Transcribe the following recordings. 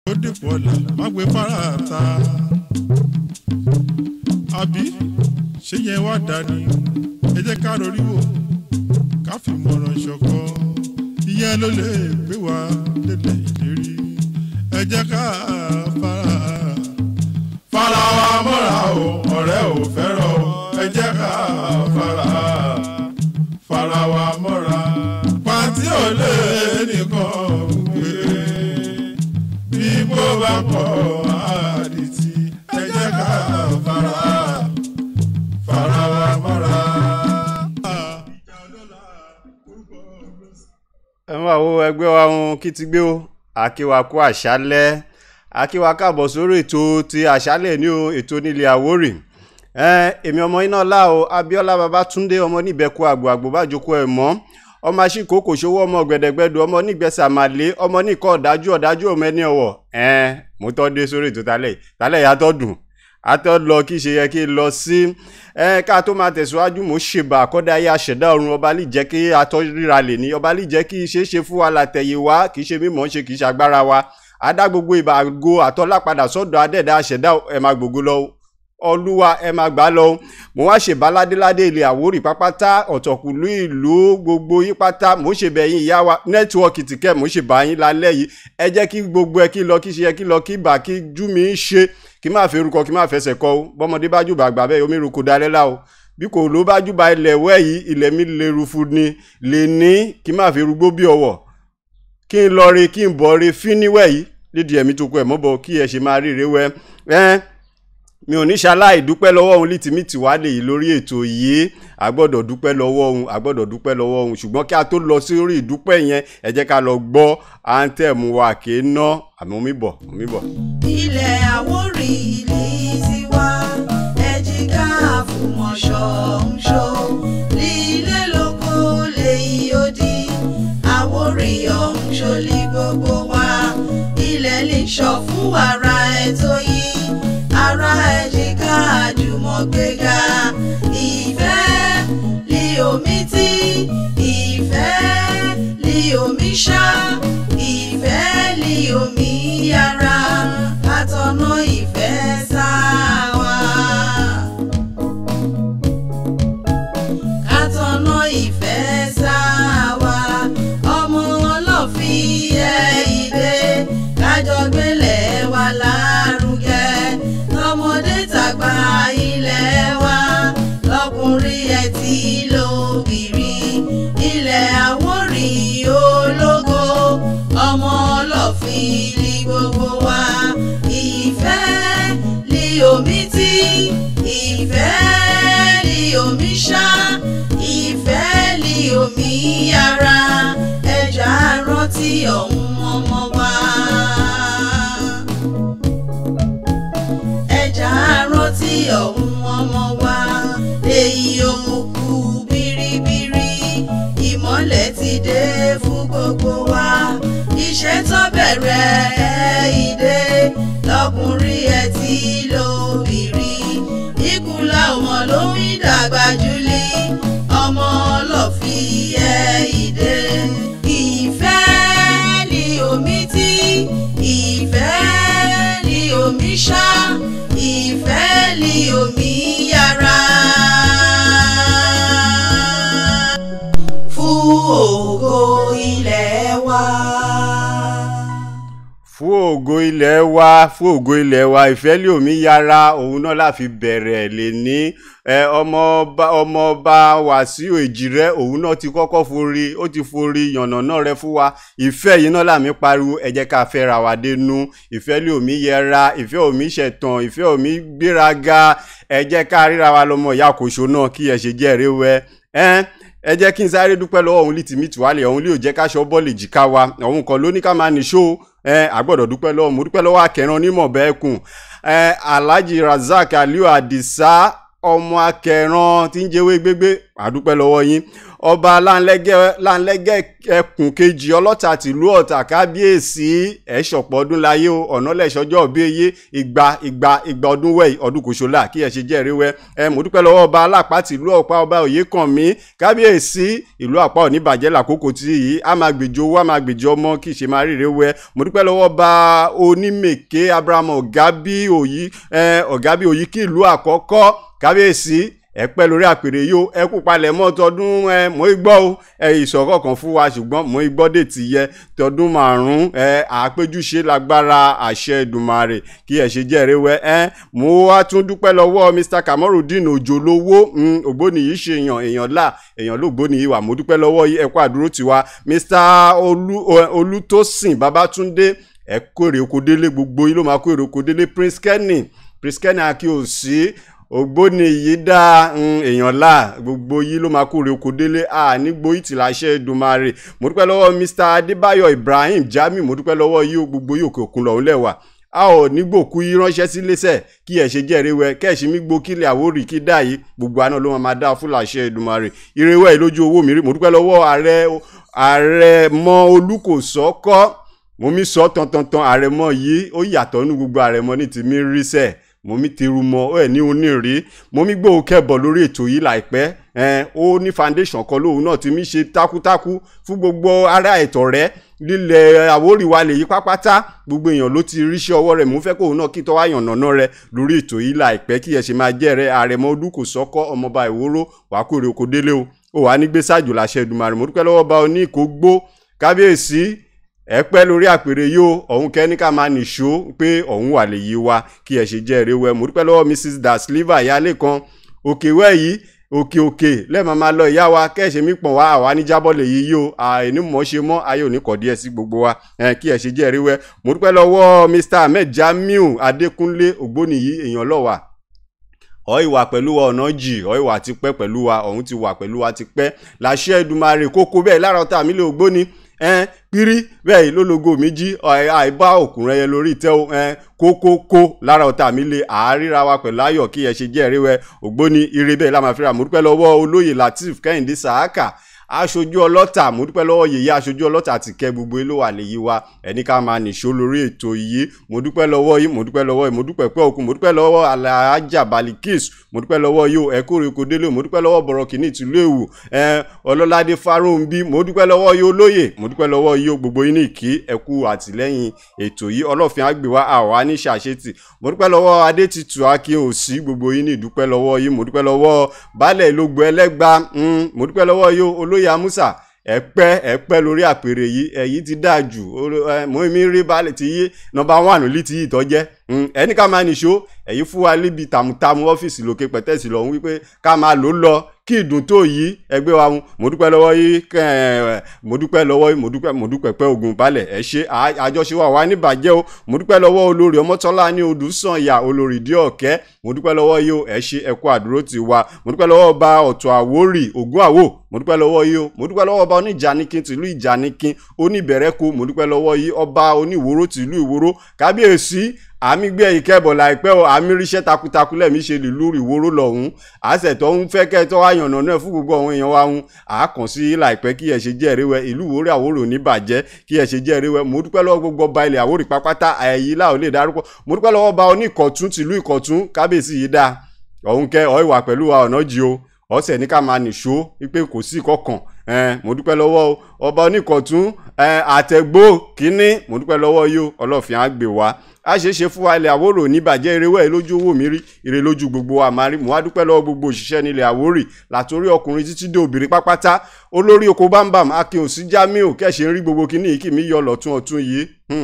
ó dìpọ̀ ọ̀la má gbé fárata. àbí ṣé yẹn wá dání ẹ jẹ́ ká rorí wò ká fi mọ̀ràn ṣọ̀kọ ìyẹn ló lè gbé wa délẹ̀ ìlérí ẹ jẹ́ ká fara. fara wa mọ́ra o ọ̀rẹ́ ò fẹ́ràn o ẹ jẹ́ ká fara. fara wa mọ́ra pàtí ò lè nìkan gbé bí mo bá pọ̀ àdìtì ẹ jẹ́ ká fara. fara wa mọ́ra. ẹ máa wo ẹgbẹ́ wa ohun kí ti gbé o àkíwá kú àṣálẹ́ àkíwá káàbọ̀ sórí ètò ti àṣálẹ́ ní o ètò nílé àwórì ẹ èmi ọmọ iná ọlá o Abíọ́lá Babátúndé ọmọ níbẹ̀kú àgbò àgbò bájoko ẹ̀ mọ́ ọmọ aṣíkò kò ṣòwò ọmọ gbẹdẹgbẹdọ ọmọ nígbẹsẹ àmàlẹ ọmọ nìkan ọ̀dájú ọ̀dájú ọmọ ẹni ọ̀wọ̀ ẹ mo tọ́ dé sórí ètò tálẹ̀ tálẹ̀ yàtọ̀ dùn atọ́ lọ kí ṣe yẹ kí n lọ sí ẹ ká tó máa tẹ̀síwájú mo ṣèbà àkọ́dá ayé àṣẹ̀dá ọ̀run ọba lè jẹ́ kí atọ́ ríra lè ní ọba lè jẹ́ kí ṣe é ṣe fún wa látẹ̀yẹ wá kì í ṣe mímọ́ ṣe kì í ṣàgbára wa adá gbogbo ìbàgo àtọ́lá padà sọ́dọ̀ adẹ́ẹ̀dá àṣẹ̀dá ẹ̀ máa gbogbo lọ olúwa ẹ máa gbà lọ mo wá ṣe baládéládé ilẹ̀ àwórì pápátá ọ̀tọ̀kùlú ìlú gbogbo yí pátá mo ṣe bẹ̀yìn ìyá wa nẹ́tíwọ́ọ̀kì tìkẹ́ mo ṣe bá yín lálẹ́ yìí ẹ jẹ́ kí gbogbo ẹ kí lọ kí ṣe yẹ kí lọ kí bà kí jú mi ń ṣe kí má fẹ́ rúkọ kí má fẹsẹ̀ kọ o bọ́mọdé bá jùbà gbà bẹ́ẹ̀ omi rúkọ dalẹ́ la o bí kò ló bá jùbà ilẹ̀ wẹ́ yìí ilẹ̀ mi lè rufu ni lè ní kí má fẹ́ rúgbó bí ọwọ́ kí n lọ re kí n bọ̀ re fíníwẹ̀ yìí lídìí ẹ̀mí tó kọ ẹ̀ mọ́bọ̀ kí ẹ ṣe máa ríre wẹ́ ẹ́ mi ò ní ṣaláì dúpẹ́ lọ́wọ́ òun lítìmítì wá lè yí lórí ètò yìí a gbọ́dọ̀ dúpẹ́ lọ́wọ́ òun a gbọ́dọ̀ dúpẹ́ lọ́wọ́ òun ṣùgbọ́n kí a tó lọ sí orí ìdúpẹ́ yẹn ẹ jẹ́ ká lọ gbọ́ àǹtẹ̀mù wa kì í ná àmì omi bọ̀ omi bọ̀. ilẹ̀ àwórì ilé tiwa ẹ̀jìká àfùmọ̀ṣọ́ ń ṣó lílé lóko lèyí odi àwórì ọ̀hún ṣolí gbogbo wa ilẹ̀ lè ṣọ fún wàrà ètò yìí ara ẹ̀jìká àjùmọ̀gbéga ìfẹ́ lí omi tí ìfẹ́ lí omi ṣá ìfẹ́ lí omi yára látọ̀nà ìfẹ́ sáwà. Kátọ̀nà ìfẹ́ sáwà ọmọ ọlọ́fin ẹ̀ ìdè kájọ gbélé wa lárugẹ tọmọdé tàgbà ilẹ̀ wa lọkùnrin ẹ̀ tí lóbìnrin ilẹ̀ Àwórì ológo ọmọ ọlọ́fin ní gbogbo wa ìfẹ́ ní omi tí ìfẹ́ ní omi ṣá ìfẹ́ ní omi yára ẹja rántí ọ̀hún ọmọ wa. ẹja rántí ọ̀hún ọmọ wa èyí òkùnkùn biribiri ìmọ́lẹ̀ ti dé fún gbogbo wa iṣẹ́ tó bẹ̀rẹ̀ ẹ̀ ìdè lọkùnrin ẹ̀ tí lóbìnrin ìkúnlá ọmọ ló ń dàgbà jùlí ọmọ ọlọ́fin ẹ̀ ìdè ìfẹ́ ni omi tí ìfẹ́ ni omi ṣá ìfẹ́ ni omi yára. fún ògo ilẹ̀ wa. fún ògo ilẹ̀ wa fún ògo ilẹ̀ wa ìfẹ́lẹ́ omi yára òun náà la fi bẹ̀rẹ̀ lè ní ẹ ọmọọba ọmọọba Wàsíù Èjìrẹ́ òun náà ti kọ́kọ́ forí ó ti forí yànnàná rẹ fún wa ìfẹ́ yìí náà làmí pariwo ẹ jẹ́ ká fẹ́ra wa dénú ìfẹ́lẹ́ omi yẹra ìfẹ́ omi ṣẹ̀tàn ìfẹ́ omi gbéraga ẹ jẹ́ ká ríra wa lọ́mọ ìyá kòṣó náà kí ẹ ṣe jẹ́ ẹ̀rẹ́ wẹ ẹ́ ẹ jẹ́ kí n sáré dúpẹ́ lọ́wọ́ òun lítì mí tìwálẹ̀ òun lè jẹ́ káṣọ bọ́ọ̀lì jìká wa òun kan ló ní ká máa nìṣó ẹ àgbọ̀dọ̀ dúpẹ́ lọ́wọ́ mo dúpẹ́ lọ́wọ́ akẹran onímọ̀ bẹ́ẹ̀ kùn ẹ Alhaji Razak Aliu Adisa ọmọ akẹran tí ń jẹ́wé gbégbé àdúpẹ́ lọ́wọ́ yín ọba láńlẹ́gẹ́ láńlẹ́gẹ́ ẹkùn kejì ọlọ́ta tìlú ọ̀tà kábíyèsí ẹ̀ṣọ̀pọ̀ ọdún láyé o ọ̀nà lẹ́sọjọ́ òbí eye igba igba igba ọdún wẹ̀ ọdún kò ṣọlá kí ẹ ṣe jẹ́ ìrẹ́wẹ́ ẹ mo dúpẹ́ lọ́wọ́ ọba alápá tìlú ọ̀pá ọba òyekànmí kábíyèsí ìlú àpá òní bàjẹ́ làkókò tí yìí a máa gbèjò owó a máa gbèjò ọmọ kì í ṣe máa ríre wẹ́ mo dúpẹ́ lọ́wọ́ ọba onímèké abraham ọ̀gábí òyí ọ̀gábí òyí kí ìlú àkọ́kọ́ kábíyèsí ẹ pẹ́ lórí àpèrè yìí ó ẹ kú palẹ̀ mọ́ tọdún ẹ mọ́ igbọ́ o ẹ ìsọ̀kọ̀ kan fún wa ṣùgbọ́n mọ́ igbọ́ dè ti yẹ tọdún márùn-ún ẹ àpéjúṣe lágbára àṣẹ Èdùmàrè kí ẹ ṣe jẹ́ ìrẹ́wẹ́ ẹ mo wá tún dúpẹ́ lọ́wọ́ Mr Kamorudeen Òjòlówó ògbóni yìí ṣe èèyàn èèyàn là èèyàn lóògbóni yìí wà mo dúpẹ́ lọ́wọ́ yìí ẹ kú àdúró tiwa Mr Olútósìn Babátúndé ẹ kó èrè oko délé gbogbo yìí ló máa kó èrè oko délé Prince Kenny Prince Kenny akíyèsí ògbóni yìí dá èèyàn là gbogbo yìí ló máa kúrè oko délé a nígbó ìtìláṣẹ Èdùmàrè mo dúpẹ́ lọ́wọ́ Mr Adébáyọ̀ Ibrahim Jamiu mo dúpẹ́ lọ́wọ́ yìí gbogbo yìí òkè òkun lọ́hún lẹ́wà a ò nígbòkú yìí ránṣẹ́ sí lẹ́sẹ̀ kí ẹ̀ ṣe jẹ́ ìrẹ́wẹ́ kẹ́ẹ̀ṣin mi gbó kílẹ̀ àwórì kí dá yìí gbogbo àná ló máa dá fúlàṣẹ Èdùmàrè ìrẹ́wẹ́ yìí lójú owó mi rí mo dúpẹ́ lọ́wọ́ ààrẹ ààrẹ mọ olùkòsọ́kọ́ mo mi sọ tantantan àrẹ̀mọ yìí ó yàtọ̀ nínú gbogbo àrẹ̀mọ ní tèmi rí sẹ́ẹ̀ mo mi ti ru mọ ẹ ní onírí mo mi gbóhùn kẹbọ lórí ètò yìí láìpẹ́ ẹ ó ní foundation kan lóhùn náà tí mi ṣe takuntakun fún gbogbo ará ẹ̀tọ́ rẹ lílẹ̀ àwórì wa lè yí pápátá gbogbo èèyàn ló ti ríṣẹ́ ọwọ́ rẹ̀ mo fẹ́ kóhùn náà kí tọ́ wá yànnàná rẹ lórí ètò yìí láìpẹ́ kí ẹ ṣe máa jẹ́ rẹ àrẹ̀mọ olùkọ́ sọ́kọ́ ọmọọba ìwóró wàá kórè oko délé o ó wàá ní gbèsàjò láṣẹ Èdùmàrè mo dúpẹ́ lọ́wọ́ bá oní ìkó gbó kábíyèsí ẹ pẹ́ lórí àpèrè yìí o ọ̀hún kẹ́ni ká máa nìṣó pé ọ̀hún wà lè yí wa kí ẹ ṣe jẹ́ ìrẹ́wẹ́ mo dúpẹ́ lọ́wọ́ Mrs Dasliva ìyáálé kan òkè wẹ́ yìí òkè òkè lẹ́ẹ̀ma máa lọ ìyá wa kẹ́ẹ̀ṣẹ̀ mi pọ̀n wá àwa níjábọ̀ lè yí yìí o àìní mọ̀ ṣe mọ́ ayé òní kọ̀ díẹ̀ sí gbogbo wa kí ẹ ṣe jẹ́ ìrẹ́wẹ́ mo dúpẹ́ lọ́wọ́ Mr Ahmed Jamiu Adékúnlé ògbóni yìí èèyàn lọ́wà ọ ìwà pẹ̀lú wa ọ̀nà jì ọ ìwà ti pẹ́ pẹ̀lú wa ọ̀hún ti wà pẹ̀lú wa ti pẹ́ làṣẹ Èdùmàrè kókó bẹ́ẹ̀ lára ọ̀tá mi lè ògbóni ẹn pírí bẹ́ẹ̀ yìí lólógo mi jí àìbá òkùnrin ẹyẹ lórí ìtẹ́ o ẹn kókókó lára ọ̀tá mi lè àáríra wa pẹ̀lú ayọ̀ kí ẹ ṣe jẹ́ ẹ̀rí wẹ ògbóni ire bẹ́ẹ̀ lámàfíà mo dúpẹ́ lọ́wọ́ olóyè Latif Kẹ́hìndé Sàákà aṣojú ọlọ́tà mo dúpẹ́ lọ́wọ́ yèyé aṣojú ọlọ́tà àti kẹ́ gbogbo ló wà léyìí wa ẹni ká máa nìṣó lórí ètò yìí mo dúpẹ́ lọ́wọ́ yìí mo dúpẹ́ lọ́wọ́ yìí mo dúpẹ́ pẹ́ òkun mo dúpẹ́ lọ́wọ́ alájà balikis mo dúpẹ́ lọ́wọ́ yìí o ẹ̀kọ́ rẹ̀ kò délé mo dúpẹ́ lọ́wọ́ bọ̀rọ̀ kìíní tìlú èwù ọlọ́ládé fáróǹbí mo dúpẹ́ lọ́wọ́ yìí olóyè mo dúpẹ́ lọ́wọ́ yìí o gbogbo yín ní ìkí ẹ̀kú àtìlẹ́yìn ètò yìí ọlọ́fin àgbèwá àwa ní ṣàṣetì mo dúpẹ́ lọ́wọ́ adétutù akin òsì gbogbo yín ní ìdúpẹ́ lọ́wọ́ yìí mo dúpẹ́ lọ́wọ́ baálẹ̀ ìlógbò ẹlẹ́gba mo dúpẹ́ lọ́wọ́ yìí olóyè amúsà ẹ pẹ́ ẹ pẹ́ lórí àpèrè yìí èyí ti dáa jù mo mi rí balẹ̀ ti yí nọ́mbà wánù lítì yìí tọ́jẹ́ ẹni ká máa nìṣó èyí fún wa níbi tàmùtàmù ọ́fíìsì lókè pẹ̀tẹ́sì lọ́hún wípé ká máa lò ó lọ kí ìdùn tó yí ẹgbẹ́ wa mu mo dúpẹ́ lọ́wọ́ yìí mo dúpẹ́ lọ́wọ́ yìí mo dúpẹ́ mo dúpẹ́ pẹ́ ogun balẹ̀ ẹ ṣe àjọṣe wa wà níbàjẹ́ o mo dúpẹ́ lọ́wọ́ olórí ọmọtọ́lá ní odùsànyà olórí dí ọ̀kẹ́ mo dúpẹ́ lọ́wọ́ yìí o ẹ ṣe ẹ kú àdúró ti wa mo dúpẹ́ lọ́wọ́ ọba ọ̀tọ̀ àwórì ògún àwò mo dúpẹ́ lọ́wọ́ yìí o mo dúpẹ́ lọ́wọ́ ọba oníjànikin tìlú ìjànikin oníbẹ̀rẹ̀kọ mo dúpẹ́ lọ́wọ́ yìí ọba oníwòró tìlú ìwòró kábíyèsí àmì gbé ìkẹ́bọ̀ láìpẹ́ o àmì ríṣẹ́ takuntakun lẹ́mí ṣe lè lórí ìwóró lọ́hún àṣetọ́ ń fẹ́ kẹ́tọ́ àyànnà náà fún gbogbo àwọn èèyàn wa ń àákàn sí láìpẹ́ kí ẹ ṣe jẹ́ ìrẹ́wẹ́ ìlú ìwóró àwòrò ní bàjẹ́ kí ẹ ṣe jẹ́ ìrẹ́wẹ́ mo dúpẹ́ lọ́wọ́ gbogbo ọba ilẹ̀ àwòrì pápátá ẹ̀yí láò lè dárúkọ mo dúpẹ́ lọ́wọ́ ọba oníkọ̀tún tìlú ìkọ̀tún kábíyèsí yìí dáa ọ̀hún kẹ́ ọ̀ ìwà pẹ̀lú wa ọ̀nà jí o ọ̀sẹ̀ ní ká máa nìṣó wípé kò sí kọ̀ọ̀kan mo dúpẹ́ lọ́wọ́ ọba oníkọ̀tún àtẹ̀gbó kínní mo dúpẹ́ lọ́wọ́ yìí ọlọ́fin á gbé wa a ṣe é ṣe fún wa ilẹ̀ àwòrò níbàjẹ́ erewẹ́ lójú owó mi rí ire lójú gbogbo wa máa rí mo wá dúpẹ́ lọ́wọ́ gbogbo òṣìṣẹ́ nílẹ̀ àwórì látòrí ọkùnrin títí dé obìnrin pápátá olórí oko bámbàm akin òsì jamiu kẹ́sì ń rí gbogbo kíní yìí kì mí yọ lọ́tún ọ̀tún yìí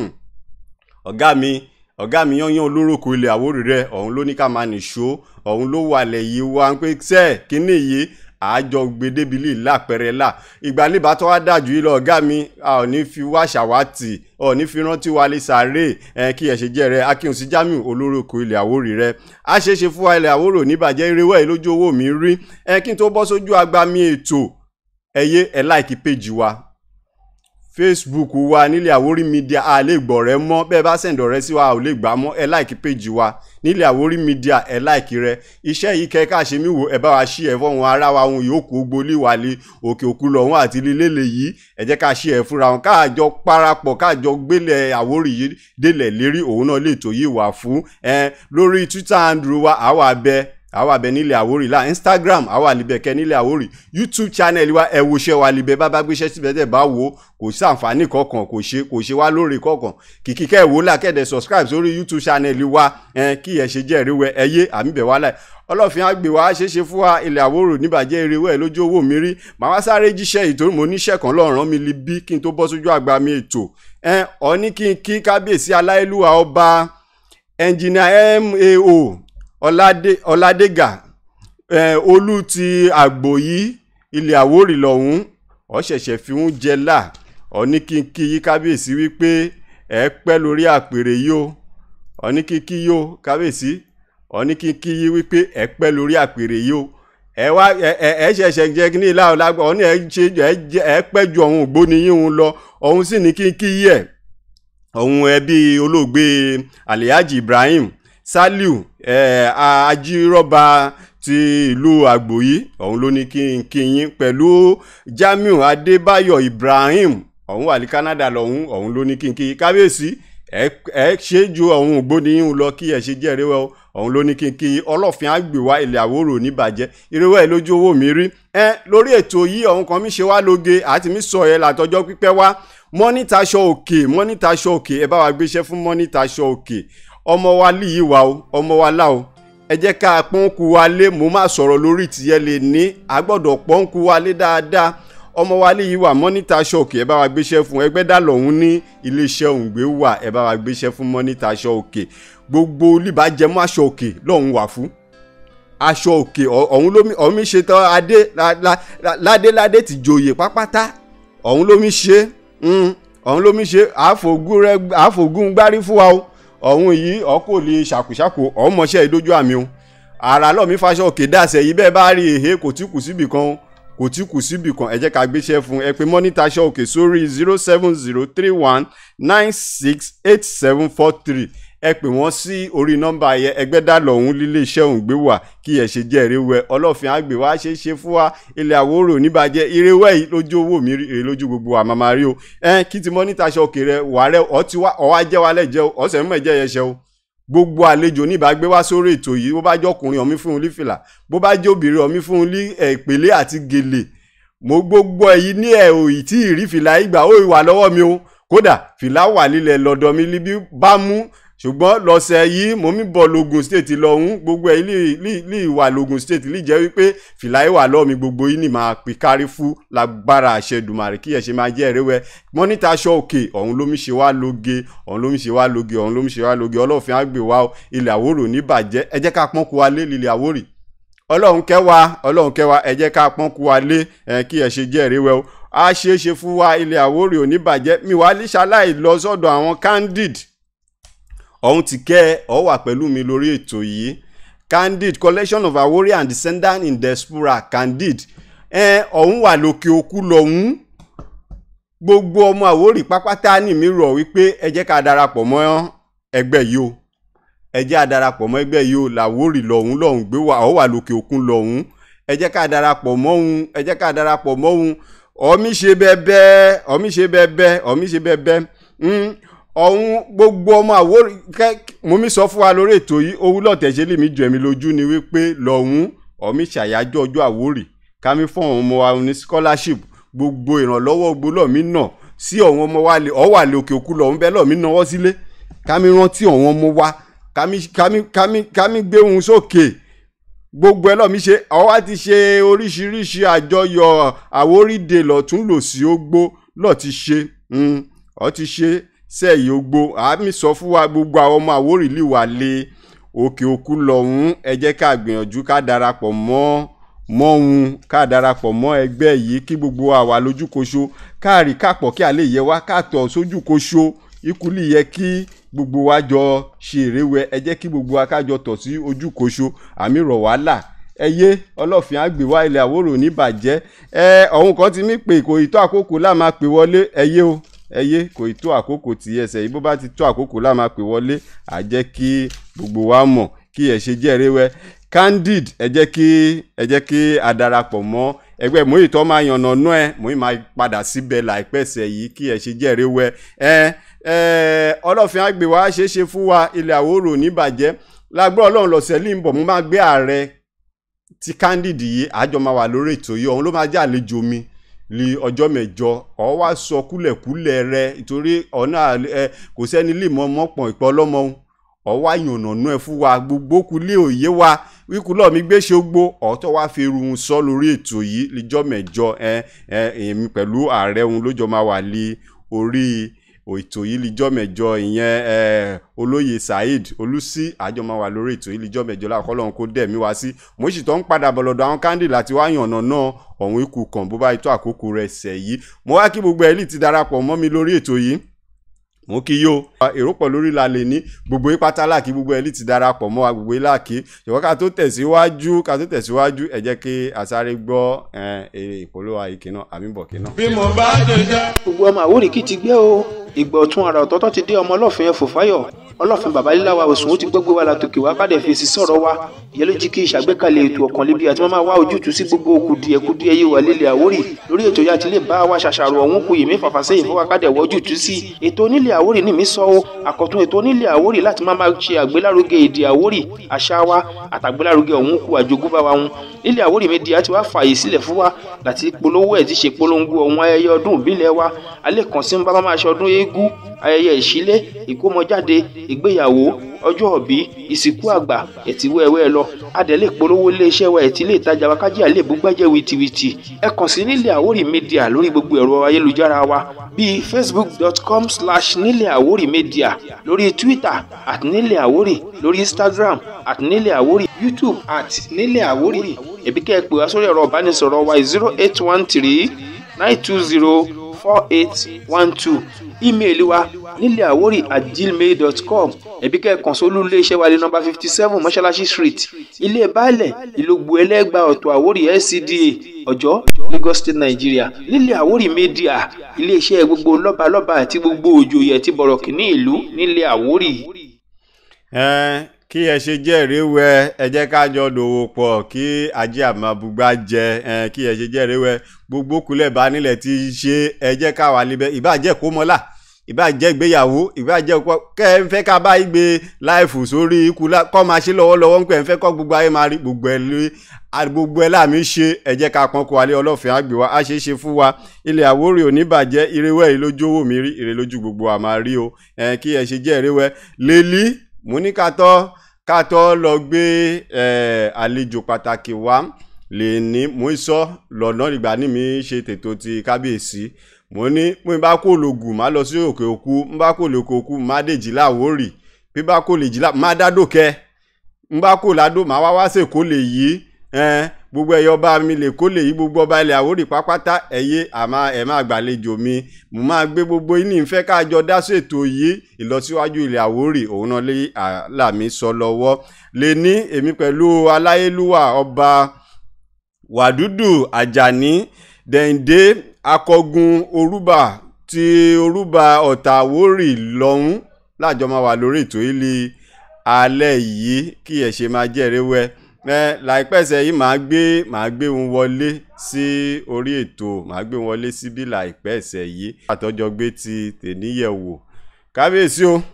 ọ̀gá mi ọ̀gá mi yányán olóròkò ilẹ̀ àwórì rẹ̀ ọ̀hún ló ní ká máa nìṣó ọ̀hún ló wà lẹ̀ yìí wá pé sẹ́ẹ̀ kíní yìí àjọ gbedebili lápẹrẹ là ìgbàlébà tó wá dájú yìí lọ ọgá mi a ò ní fi wá ṣàwátì ò ní fi rántí wa lè sáré ẹ kí ẹ ṣe jẹ rẹ akínsí jamiu olórúkọ ilẹ̀ àwórì rẹ a ṣe é ṣe fún wa ilẹ̀ àwórò níbàjẹ́ irewẹ́ yìí lójú owó mi rí ẹ kí n tó bọ́ sójú agbami ètò ẹyẹ ẹ láìkí péjì wa facebook wa nílẹ̀ àwórí media a lè gbọ̀ rẹ mọ́ bẹ́ẹ̀ bá sẹ̀ǹdọ̀ rẹ sí wa a ò lè gbà mọ́ ẹ láìkí péjì wa nílẹ̀ àwórí media ẹ láìkí rẹ iṣẹ́ yìí kẹ́ ká ṣe mí wò ẹ bá wa ṣí ẹ fọ́wọn ará wa ohun yòókù gbolí wà lé òkè òkú lọ́hún àti lílé lè yìí ẹ jẹ́ ká ṣí ẹ fúnra wọn káàjọ parapọ̀ káàjọ gbélé àwórí yìí délẹ̀ lérí òun náà lè tó yìí wà fún ẹ lórí twitter andrew wa àwa bẹ́ẹ̀ àwa bẹ nílẹ̀ àwórì la instagram àwa libẹ̀ kẹ́ nílẹ̀ àwórì youtube channel wa ẹ wo ṣẹ́ wa libẹ̀ bá bá gbéṣẹ́ síbẹ̀ tẹ̀ bá wo kò sí àǹfààní kankan kò ṣe kò ṣe wá lórí kankan kìkì kẹ́ ẹ̀ wò lá kẹ́ẹ̀dẹ̀ subscribe sórí youtube channel wa ẹ kí ẹ ṣe jẹ́ ìrẹ́wẹ́ ẹ yé àmì bẹ̀ wá láì ọlọ́fin àgbè wa ṣe é ṣe fún wa ilẹ̀ àwòrò níbàjẹ́ ìrẹ́wẹ́ lójú owó mi rí màá wá sáré jíṣẹ́ ìtorí mo níṣẹ́ kan lọ́rùn mi li bí kí n tó bọ́ sójú àgbà mi ètò ẹ ọ ní kí n kí kábíyèsí aláìlúwa ọba ẹnjìnìà mao ọládégà eh, olú ti àgbò yìí ilẹ̀ àwórì lọ́hún ọ ṣẹ̀ṣẹ̀ fi ń jẹ là ọ ní kí n kí yí kábíyèsí wípé ẹ pẹ́ lórí àpèrè yìí o ọ ní kí n kí yí o kábíyèsí ọ ní kí n kí yí wípé ẹ pẹ́ lórí àpèrè yìí o ẹ wá ẹ ẹ ṣẹ̀ṣẹ̀ jẹ ní ìlà ọ̀làgbà ọ ní ẹ ṣe ẹ pẹ́ ju ọ̀hún ògbóni yín òun lọ ọ̀hún sì ní kí n kí yí ẹ̀ ọ̀hún ẹbí olóògbé alihaji ibrahim saliu eh, ajírọ́ba ti ìlú àgbòyí ọ̀hún ló ní kí n kí yín pẹ̀lú jamiu adébáyọ̀ ibrahim ọ̀hún wà ní canada lọ́hún ọ̀hún ló ní kí n kí yín kábíyèsí ẹ ẹ ṣe ju ọ̀hún ògbóniyín lọ kí ẹ ṣe jẹ́ ìrẹ́wẹ́ ọ̀hún ló ní kí n kí yín ọlọ́fin àgbèwá ilẹ̀ àwòrò níbàjẹ́ ìrẹ́wẹ́ ẹ lójú owó mi rí ẹ lórí ètò yìí ọ̀hún kan mi ṣe wá lóge àti mi sọ ẹ látọjọ́ pípẹ́ wá mọ́nítà aṣọ òkè mọ́nítà aṣọ òkè ẹ bá wa gbéṣẹ́ fún mọ́nítà aṣọ òkè ọmọ wa lì yìí wà o ọmọ wa lá o ẹ jẹ́ ká pọ́nkú wa lé mo máa sọ̀rọ̀ lórí tìyẹ́ lè ní a gbọ́dọ̀ pọ́nkú wa lé dáadáa ọmọ wa lè yí wà mọ́nítà ṣọ́ọ̀kì ẹ bá wa gbéṣẹ́ fún ẹgbẹ́ dà lọ́hún ní iléeṣẹ́ òǹgbé wà ẹ bá wa gbéṣẹ́ fún mọ́nítà ṣọ́ọ̀kì gbogbo olùbàjẹ́mọ́ aṣọ òkè lọ́hún wà fún aṣọ òkè ọ̀hún lómi ọ̀hún mi ṣe tán adé ládé ládé ti joyè pápátá ọ̀hún lómi ṣe ọ̀hún lómi ṣe àfògùn gbárí fún wa o ọ̀hún yìí ọkọ̀ lè ṣàkóṣàkó ọmọọṣẹ́ ìdójú àmì o ara lọ́ọ̀mí fàṣọ òkè dàsẹ̀ yìí bẹ́ẹ̀ bá rí èhé kò tí kù síbì kan kò tí kù síbì kan ẹ jẹ́ ká gbéṣẹ́ fún ẹ pé mọ́nítà aṣọ òkè sórí zero seven zero three one nine six eight seven four three ẹ pè wọ́n sí orí nọ́mbà yẹn ẹgbẹ́dá lọ́hún lílé iṣẹ́ òun gbé wà kí ẹ ṣe jẹ́ ìrẹ́wẹ́ ọlọ́fin àgbè wá ṣe é ṣe fún wa ilẹ̀ àwòrò níbàjẹ́ ìrẹ́wẹ́ yìí lójú owó mi rí lójú gbogbo àmàmà rí o ẹ kí ti mọ́nítà aṣọ òkè rẹ wà rẹ ọ ti wá ọ wá jẹ́ wa lẹ́jẹ́ o ọ̀sẹ̀ mọ̀ ẹ̀jẹ̀ yẹn ṣe o gbogbo àlejò níbàgbé wá sórí ètò yìí bó bá jẹ́ ọkùnrin ọ̀mí fún un lí fìlà bó bá jẹ́ obìnrin ọ̀mí fún un lí ìpèlé àti gèlè mo gbogbo èyí ní ẹ̀ òyì tí ìrí fìlà ìgbà ó wà lọ́wọ́ mi o kódà fìlà wà lílẹ̀ lọ́dọ̀ mi líbí bá mú ṣùgbọ́n lọ́sẹ̀ yìí mo mi bọ̀ logun state lọ́hún gbogbo ẹ̀ lè wà logun state lè jẹ́ wípé fìlà ìwà lọ́ọ̀ mi gbogbo yìí ni màá pè kárí fún lágbára àṣẹ dùmàrè kí ẹ̀ ṣe máa jẹ́ ẹ̀rẹ́wẹ́ mọ́nítà aṣọ òkè ọ̀hún ló mi ṣe wá lóge ọ̀hún ló mi ṣe wá lóge ọ̀hún ló mi ṣe wá lóge ọlọ́ọ̀fin àgbè wa ilẹ̀ àwòrò níbàjẹ́ ẹ jẹ́ ká pọ́n kó wa lé lílẹ̀ àwòrì ọlọ́run kẹwàá ọlọ́run kẹwàá ẹ jẹ́ ká pọ́n kó wa lé kí ẹ̀ ṣe jẹ́ ẹ̀rẹ́wẹ́ o a ṣeé ṣe fún wa ilẹ̀ àwòrì ò níbàjẹ́ mi wà á lè ṣaláì lọ sọ́dọ̀ àwọn candid ọ̀hún ti kẹ́ ọ wà pẹ̀lú mi lórí ètò yìí candid collection of Awori and descendant in diaspora candid ẹ ọ̀hún wà lókè òkú lọ́hún gbogbo ọmọ Àwórì pápátá ní mi rọ̀ wípé ẹ jẹ́ ká darapọ̀ mọ́ ẹgbẹ́ yìí o ẹ jẹ́ ká darapọ̀ mọ́ ẹgbẹ́ yìí o làwórì lọ́hún lọ́hún gbé wà ọ wà lókè òkun lọ́hún ẹ jẹ́ ká darapọ̀ mọ́ òun ẹ jẹ́ ká darapọ̀ mọ́ òun ọmí ṣe bẹ́ẹ̀ bẹ́ẹ̀ ọmí ṣe bẹ́ẹ̀ bẹ́ẹ̀ ọmí ṣe bẹ́ẹ̀ bẹ́ẹ̀ ọ̀hún gbogbo ọmọ Àwórì mo mi sọ fún wa lórí ètò yìí owó lọ́tẹ̀ṣẹ́ lèmi jù ẹ̀mí lójú ni wípé lọ́hún ọ̀mí ṣàyájọ́ ọjọ́ Àwórì kámi fún àwọn ọmọ wa ní scholarship gbogbo ìrànlọ́wọ́ gbólọ́mí náà sí ọ̀hún ọmọ wa ọ̀ wà lókè òkú lọ́hún bẹ́ẹ̀ lọ́mí náwó sílé kámi rántí ọ̀hún ọmọ wa kámi kámi kámi kámi gbé ohun sókè gbogbo ẹ lọ́mí ṣe ọwá ti ṣe oríṣiríṣi àjọyọ̀ Àwórì dé lọ́tún lòsì ógbó lọ́ọ̀ ti ṣe ọ ti ṣe sẹ́yìn ogbó àmì sọ fún wa gbogbo àwọn ọmọ Àwórì lè wà lé òkè òkun lọ́hún ẹ jẹ́ ká gbìyànjú ká darapọ̀ mọ́ mọ́hun ká darapọ̀ mọ́ ẹgbẹ́ yìí kí gbogbo wa wà lójúkoṣo káàrí kápọ̀ kí a lè yẹ wá káàtọ̀ sójúkoṣo ikú lè yẹ kí gbogbo wa jọ ṣe èrèwẹ ẹ jẹ́ kí gbogbo wa kájọ tọ̀ sí ojúkoṣo àmì rọ̀ wá là ẹyẹ ọlọ́fin àgbè wá ilẹ̀ àwòrò ní bàjẹ́ ẹ ọ̀hún kan ti mí pé kò ì tó àkókò láà máa pè wọlé ẹyẹ o ẹyẹ kò ì tó àkókò tí ẹsẹ̀ yìí bó bá ti tó àkókò láà máa pè wọlé à jẹ́ kí gbogbo wa mọ̀ kí ẹ ṣe jẹ́rìí wẹ́ candid ẹ jẹ́ kí ẹ jẹ́ kí a darapọ̀ mọ́ ẹgbẹ́ mòye tó máa yànnà nú ẹ mòye máa padà síbẹ̀ láìpẹ́ sẹ̀ yìí kí ẹ ṣe jẹ́rìí wẹ́ ẹ ẹ ọlọ́fin àgbè wa ṣeé ṣe fún wa ilẹ̀ àwòrò níbàjẹ́ lágbọ́ ọlọ́run lọ́sẹ̀ lè ń bọ̀ mo máa gbé ààrẹ tí candid yìí àjọ máa wà lórí ètò yìí ọ̀hún ló máa jẹ́ àlejò mi li ọjọ́ mẹ́jọ ọ̀ wá sọ kúlẹ̀kúlẹ̀ rẹ nítorí ọ̀nà ẹ kò sẹ́ni lè mọ mọ́pọ̀n ìpọ́ ọlọ́mọ ọ̀ wá yànnànú ẹ fún wa gbogbo kulé òye wa wíkúlọ̀ mi gbé ṣe gbó ọ̀tọ̀ wá fi irun sọ lórí ètò yìí lọ́jọ́ mẹ́jọ ẹ ẹ èmi pẹ̀lú ààrẹ òun lójọ máa wà lé orí ètò yìí lijọ́ mẹ́jọ ìyẹn ẹ olóyè saheed olùsí àjọ máa wà lórí ètò yìí lijọ́ mẹ́jọ láàkọ́ lọ́hún kó dẹ̀ mí wá sí mo sì tọ́ ń padà bọ̀ lọ́dọ̀ àwọn kándì láti wá yànnà náà ọ̀hún ikú kan bó bá tó àkókò rẹ̀ sẹ̀ yìí mo wá kí gbogbo ẹ̀lì ti darapọ̀ mọ́ mi lórí ètò yìí mo kí yó èrò pọ̀ lórí la lè ní gbogbo ipátá láàkí gbogbo ẹ̀lì ti darapọ̀ mọ́ wa gbogbo láàkí ṣùgbọ́n ká tó tẹ̀síwájú ká tó tẹ̀síwájú ẹ jẹ́ kí asáré gbọ́ èrè ìpolówó àyíkí náà àmìbọ̀ kí náà. bí mo bá jẹjẹ. gbogbo ọmọ àwòrì kì í ti gbé o ìgbà ọ̀tún ara ọ̀tọ̀ọ̀tọ̀ ti dé ọmọ ọlọ́fin ẹ̀fọ́ fáyọ̀ ọlọ́fin bàbá líláwa òsùn ó ti gbogbo wa látòkè wá kádẹ fèsì sọ̀rọ̀ wa ìyẹn ló jí kí ìṣàgbékalẹ̀ ètò ọ̀kan lébi àti máa wá ojútùú sí gbogbo kùdìẹ̀kudiẹ yìí wà lílẹ̀ àwórì lórí ètò yá ti lè bá wa ṣàṣàrò ọ̀hún kù yèmí fàfàsẹ́yìn fún wa kádẹ wọ ojútùú sí ètò onílẹ̀ àwórì ní mi sọ o àkọ́tún ètò onílẹ̀ àwórì láti máa máa ṣe àgbélárugẹ èdè àwórì àṣà wa àtàgbélárugẹ ọ̀hún kù àjogúnbá wa wọn nílẹ̀ àwórì media ti wá fààyè sílẹ̀ fún wa láti polówó ẹ̀ ti ṣe polongo ọ̀hún ayẹyẹ ọdún ìbílẹ̀ wa alẹ́ kan sí ń bá máa ṣe ọdún eégún ayẹyẹ ìṣílé ìkómọjáde ìgbéyàwó ọjọ́ òbí ìsìnkú àgbà ẹ̀tì wẹ́wẹ́ lọ adẹ̀lẹ̀ polówó iléeṣẹ́ wa ẹ̀tì ilé ìtajà wa kájí àlè búgbẹ́jẹ́ wìtìwìtì ẹ kàn sí nílẹ̀ àwórì media lórí gbogbo ẹ̀rọ ayélujára wa bíi facebook.com slash nílẹ̀ àwórì media lórí twitter at nílẹ̀ àwórì lórí instagram at nílẹ̀ àwórì youtube at nílẹ̀ àwórì ẹ̀bí kẹ́ ẹ pè wá sórí ẹ̀rọ ìbánisọ̀rọ̀ wa zero eight one three nine two zero four eight one two ímeèlì wa nílẹ̀ àwórì at gmail dot com ẹ̀bí kẹ́ẹ̀kan sólú iléeṣẹ́ wa ní nọ́mbà fifty seven mọ́ṣáláṣí street ilé baálẹ̀ ìlógbò ẹlẹ́gbà ọ̀tọ̀ àwórì LCDA ọ̀jọ́ Lagos State Nigeria nílẹ̀ àwórì media iléeṣẹ́ gbogbo lọ́balọ́ba àti gbogbo òjòyè àti bọ̀rọ̀kìnní ìlú nílẹ̀ àwórì. ẹ kí ẹ ṣe jẹ́rìí wẹ ẹ jẹ́ ká jọ dòwò pọ̀ kí ajé àmàbùgbà jẹ ẹ kí ẹ ṣe jẹ́rìí wẹ gbogbo kulẹ̀ bá nílẹ̀ ti ṣe ẹ jẹ́ ká wà níbẹ̀ ìbàjẹ́ kó mọ́lá ìbàjẹ́ ìgbéyàwó ìbàjẹ́ ọkọ kẹ́ ẹ ń fẹ́ ká bá igbe láìfù sórí ikú kọ́ máa ṣe lọ́wọ́lọ́wọ́ ń pẹ́ ń fẹ́ kọ́ gbogbo ayé máa rí gbogbo ẹ̀ lé gbogbo ẹ̀ láàmì ṣe ẹ jẹ́ ká pọ́n kó alẹ́ ọlọ́fin àgbè wa á ṣe é ṣe fún wa ilẹ̀ àwórì oníbàjẹ́ irewẹ́ yìí lójú owó mi rí ire lójú gbogbo àmà rí o ẹ kí ẹ ṣe jẹ́ irewẹ́ lélí mú ní ká tọ́ ká tọ́ lọ gbé àlejò pàtàkì wá lè ní mú sọ lọ́nà ìgbà ní mi ṣe tètò ti kábíyèsí mo ní mo bá kó lògùn má lọ sí òkè òkú n bá kó lòkè òkú má dèjì láwórì bí bá kó lè jì lá má dádòkẹ n bá kó ládò má wá wá sèkó lè yí gbogbo ẹyọ ọba mi lè kó lè yí gbogbo ọba ilẹ̀ àwórì pápátá ẹ̀yẹ àmà ẹ̀ má gbàlejò mi mo máa gbé gbogbo yín ní ìfẹ́ kájọ dá ṣètò yìí ìlọsíwájú ilẹ̀ àwórì òun náà lé àlàmì sọ lọ́wọ́ lè ní èmi pẹ̀lú aláyélúwà ọba wàdúdù àjàní dẹ̀ǹdé akọgun orúbà ti orúbà ọ̀tà àwórì lọ́hún lájọ máa wà lórí ètò ilé alẹ́ yìí kí ẹ̀ ṣe máa jẹ́rìí wẹ́ ẹ láìpẹ́sẹ̀ yìí màá gbé màá gbé wọn wọlé sí orí ètò màá gbé wọn wọlé síbí láìpẹ́sẹ̀ yìí àtọ́jọ́ gbé ti tèníyẹ̀wò kábíyèsí o.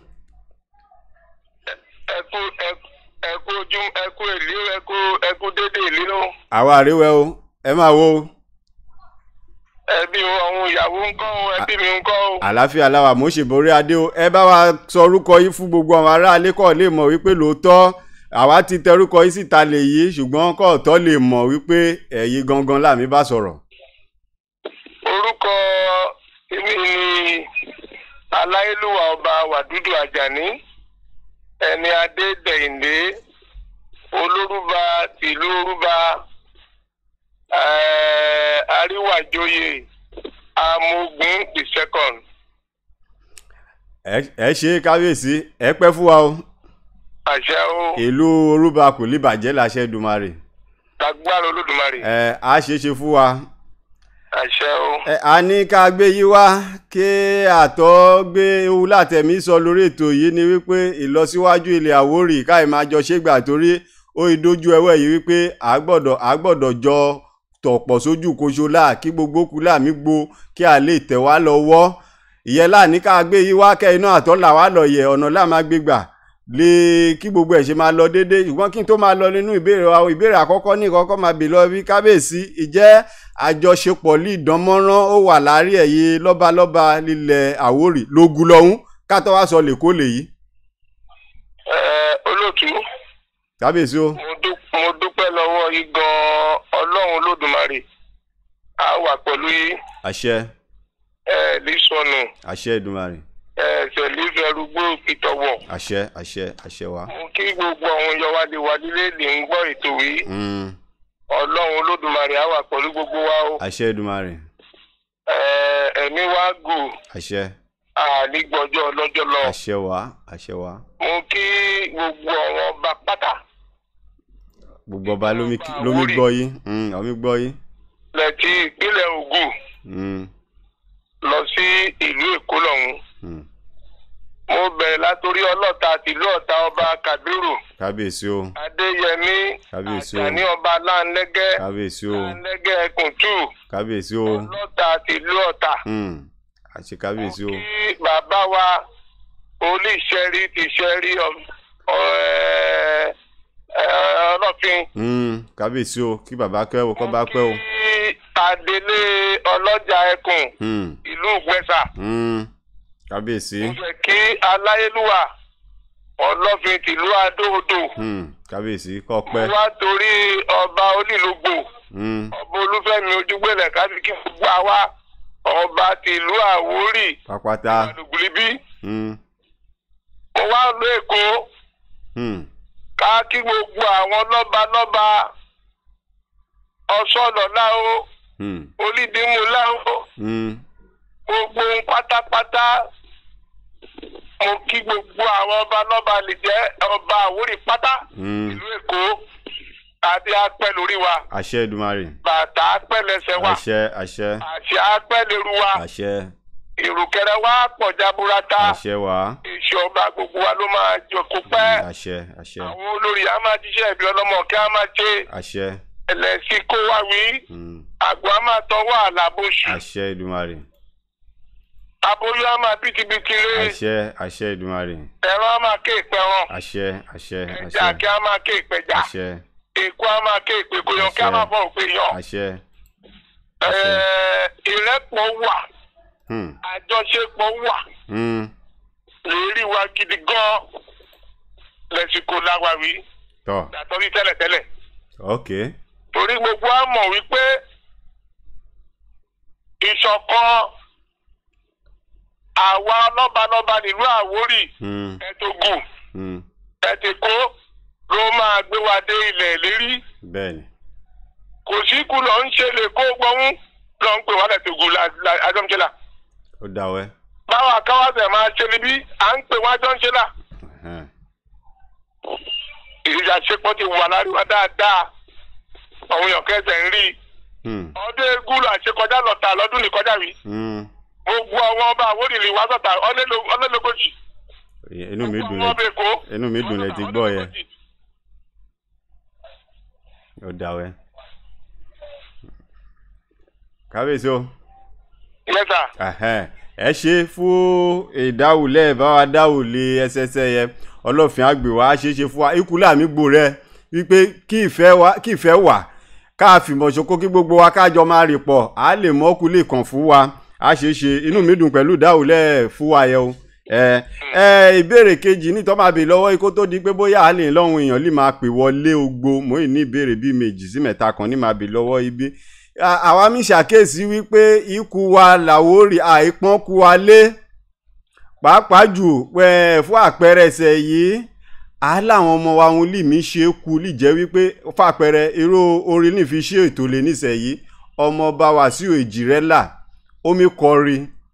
ẹkú ẹkú ojú ẹkú èlé ẹkú ẹkú dédé èlé náà. àwa àríwẹ̀ o ẹ máa wo. ẹbí àwọn ìyàwó ń kọ́ o ẹbí mi ń kọ́ o. àlàáfíà làwà mo ṣe borí adé o ẹ bá wa sọ orúkọ yìí fún gbogbo àwọn aráalé kọ́ lè mọ̀ wípé lóòótọ́ àwa ti tẹrúkọ yìí síta lè yí ṣùgbọ́n kọ́ọ̀tọ́ lè mọ̀ wípé ẹ̀yin gangan làmì bá sọ̀rọ̀. orúkọ èmi ni aláyélúwà ọba wàdúdù àjàní ẹni adé dẹ̀yìndé olórúba tìlú orúba àríwájòyè amógun the second. ẹ ṣe kábíyèsí ẹ pẹ́ fún wa o àṣẹ o. ìlú orúba kò lè bàjẹ́ láṣẹ Èdùmàrè lágbára olódùmarè ẹ á ṣe é ṣe fún wa àṣẹ o ẹ a ní ká gbé yí wá kí àtọ́ gbé ewu látẹ̀mí sọ lórí ètò yìí ni wípé ìlọsíwájú ilẹ̀ Àwórì káì máa jọ ṣégbà torí ó ìdójú ẹwẹ́ yìí wípé a gbọ́dọ̀ a gbọ́dọ̀ jọ tọ̀pọ̀ sójú koṣo láà kí gbogbo kú láàmì gbo kí a lè tẹ̀ wá lọ́wọ́ ìyẹn láà ní ká gbé yí wá kẹ́ iná àtọ́ là wá lọ yẹ ọ̀nà láà máa gbé gbà lè kí gbogbo ẹ̀ ṣe máa lọ déédéé ṣùgbọ́n kí n tó máa lọ nínú ìbéèrè wa ìbéèrè àkọ́kọ́ ní ìkọ́kọ́ máa bè lọ bí kábíyèsí ìjẹ́ àjọṣepọ̀ lè dánmọ́rán ó wà láàrin ẹ̀yẹ lọ́balọ́ba lílẹ̀ Àwórì lógun lọ́hún kátó wá sọ lèkó lèyí Ẹ, olóòtú kábíyèsí o mo dú- mo dúpẹ́ lọ́wọ́ yìí gan-an ọlọ́run olódùmarè á wà pẹ̀lú yìí àṣẹ ẹ ní sọnù àṣẹ Èdùmàrè ẹ ṣẹlẹ̀ ìfẹ́rúgbó ìtọ̀wọ̀ àṣẹ àṣẹ àṣẹ wa. mo kí gbogbo àwọn yọwádé wa nílé lè ń gbọ́ ètò yìí Mm, ọlọ́run olódùmarè á wà pẹ̀lú gbogbo wa o àṣẹ Èdùmàrè ẹ, ẹ̀mí wa gùn àṣẹ ànígbọ́jọ́ ọlọ́jọ́ lọ àṣẹ wa àṣẹ wa mo kí gbogbo àwọn ọba pátá gbogbo ọba lómi lómi gbọ́ yín mm, ọmí gbọ́ yín lẹ́tí ìpínlẹ̀ Ògùn mm, lọ sí ìlú Èkó lọ́hùn mm. mo bẹ̀rẹ̀ látòrí ọlọ́ta tìlú ọ̀tá ọba Kàbírù kábíyèsí o Adéyẹmí Kábíyèsí o. Àjàní ọba Láńlẹ́gẹ́ kábíyèsí o Láńlẹ́gẹ́ Ẹkùntù kábíyèsí o ọlọ́ta tìlú ọ̀tá mm, àṣẹ kábíyèsí o kí bàbá wa olùṣẹ́rí ti ṣẹ́rí ọlọ́fin mm, kábíyèsí o kí bàbá pẹ́ o kọ́ bá pẹ́ o kí Adélé ọlọ́jà ẹkùn mm, ìlú Ìgbẹ́sà mm, kábíyèsí mo fẹ́ kí aláyélúwà ọlọ́fin tìlú Adó-Odò mm, kábíyèsí kọ́ pẹ́ wá torí ọba onílùgbò mm, ọba olúfẹ́mi ojúgbélẹ̀ kábí kí gbogbo àwa ọba tìlú Àwórì pápátá àdùgbùlíbí mm, mo wá lọ Èkó mm, ká kí gbogbo àwọn lọ́balọ́ba ọ̀ṣọ́nà láwo mm, olídìmú láwo mm, gbogbo ohun pátápátá mo kí gbogbo àwọn ọba lọ́ba lè jẹ́ ọba Àwórì pátá mm. ìlú Èkó adé apẹ́ lórí wa àṣẹ Èdùmàrè bàtà apẹ́ lẹ́sẹ̀ wa àṣẹ àṣẹ àṣẹ apẹ́ lẹ́rú wa àṣẹ ìrùkẹ̀rẹ̀ wa pọ̀ jaburata àṣẹ wa ìṣọba gbogbo wa ló máa jókòó pẹ́ àṣẹ àṣẹ àwọn olórí a máa jíṣẹ́ ìbí ọlọ́mọ kí a máa ṣe àṣẹ ẹlẹ́sìn kó wá wí mm, àgbà a máa tọwọ́ àlàbòṣù àṣẹ Èdùmàrè aboyún a máa bìtìbìtì rè àṣẹ àṣẹ Èdùmàrè ẹ̀rọ a máa ké ìpẹ̀rọ̀ àṣẹ àṣẹ ẹja kí àṣẹ a máa ké ìpẹ̀já àṣẹ èkó a máa ké ìpèkóyàn kí a máa fọ òpè yàn àṣẹ Ẹ̀ẹ́, ìrẹ́pọ̀ wà hmm, àjọṣepọ̀ wà hmm, lérí wa gidi gan lẹ́sìkò láwàwí tọ dàtọ́rí tẹ́lẹ̀tẹ́lẹ̀ ok torí gbogbo a mọ̀ wípé ìṣọ̀kan àwa lọ́balọ́ba nílùú Àwórì hmm, ẹ̀tọ́gùn hmm, ẹ̀tẹ̀kọ́ ló máa gbé wa dé ilẹ̀ ìlérí bẹ́ẹ̀ni kò sí kú lọ ń ṣe lè kó gbọ́hún lọ ń pè wá lẹ́tọ̀gùn àjọmṣẹ́là ó dáwẹ́ báwa káwáṣẹ̀ máa ṣe níbí à ń pè wá àjọmṣẹ́là ẹhẹ́n, ìṣàṣepọ̀ ti wà lárí wa dáadáa àwọn èèyàn kẹsẹ̀ ń rí i hmm, ọdún egúlù àṣekọjá lọ́ta lọ́dún nìkọjá rí hmm, gbogbo àwọn ọba Àwórì lè wá sọ̀tà ọlẹ́lógójì inú mi dùn gbogbo lẹ ọba Èkó inú mi dùn lẹ ti gbọ́ yẹn ó dáwẹ́ kábíyèsí o. yẹ́sà Ẹhẹ́n, ẹ ṣe fún ìdáhùlẹ̀ báwa dáhùlé ẹsẹsẹ yẹ ọlọ́fin àgbè wa ṣe é ṣe fún wa ikú láàmì gbò rẹ wípé kí ìfẹ́ wà kí ìfẹ́ wà ká fìmọ̀ ṣoko kí gbogbo wa kájọ máa rì pọ̀ á lè mọ́kú lè kàn fún wa á ṣe é ṣe inú mi dùn pẹ̀lú ìdáhùlẹ̀ fún wa yẹ o ẹ ẹ ìbéèrè kejì ní tọ́ máa bè lọ́wọ́ ikó tó di pé bóyá a lè lọ́hùn èèyàn lè máa pè wọlé ogbo mò ń ní ìbéèrè bíi méjì sí mẹ́ta kan ní máa bè lọ́wọ́ ibi À- àwa mi ṣàkíyèsí wípé ikú wa Láwórì àìpọ́n kú wa lé pàápàá jù pẹ́ fún àpẹẹrẹ ẹsẹ̀ yìí á láwọn ọmọ wa ohun lì mí ṣe é kú lì jẹ́ wípé fún àpẹẹrẹ irú orin ní fi ṣe ètò lè níṣẹ́ yìí ọmọọba Wàsíù Èjìrẹ́là omi kọrin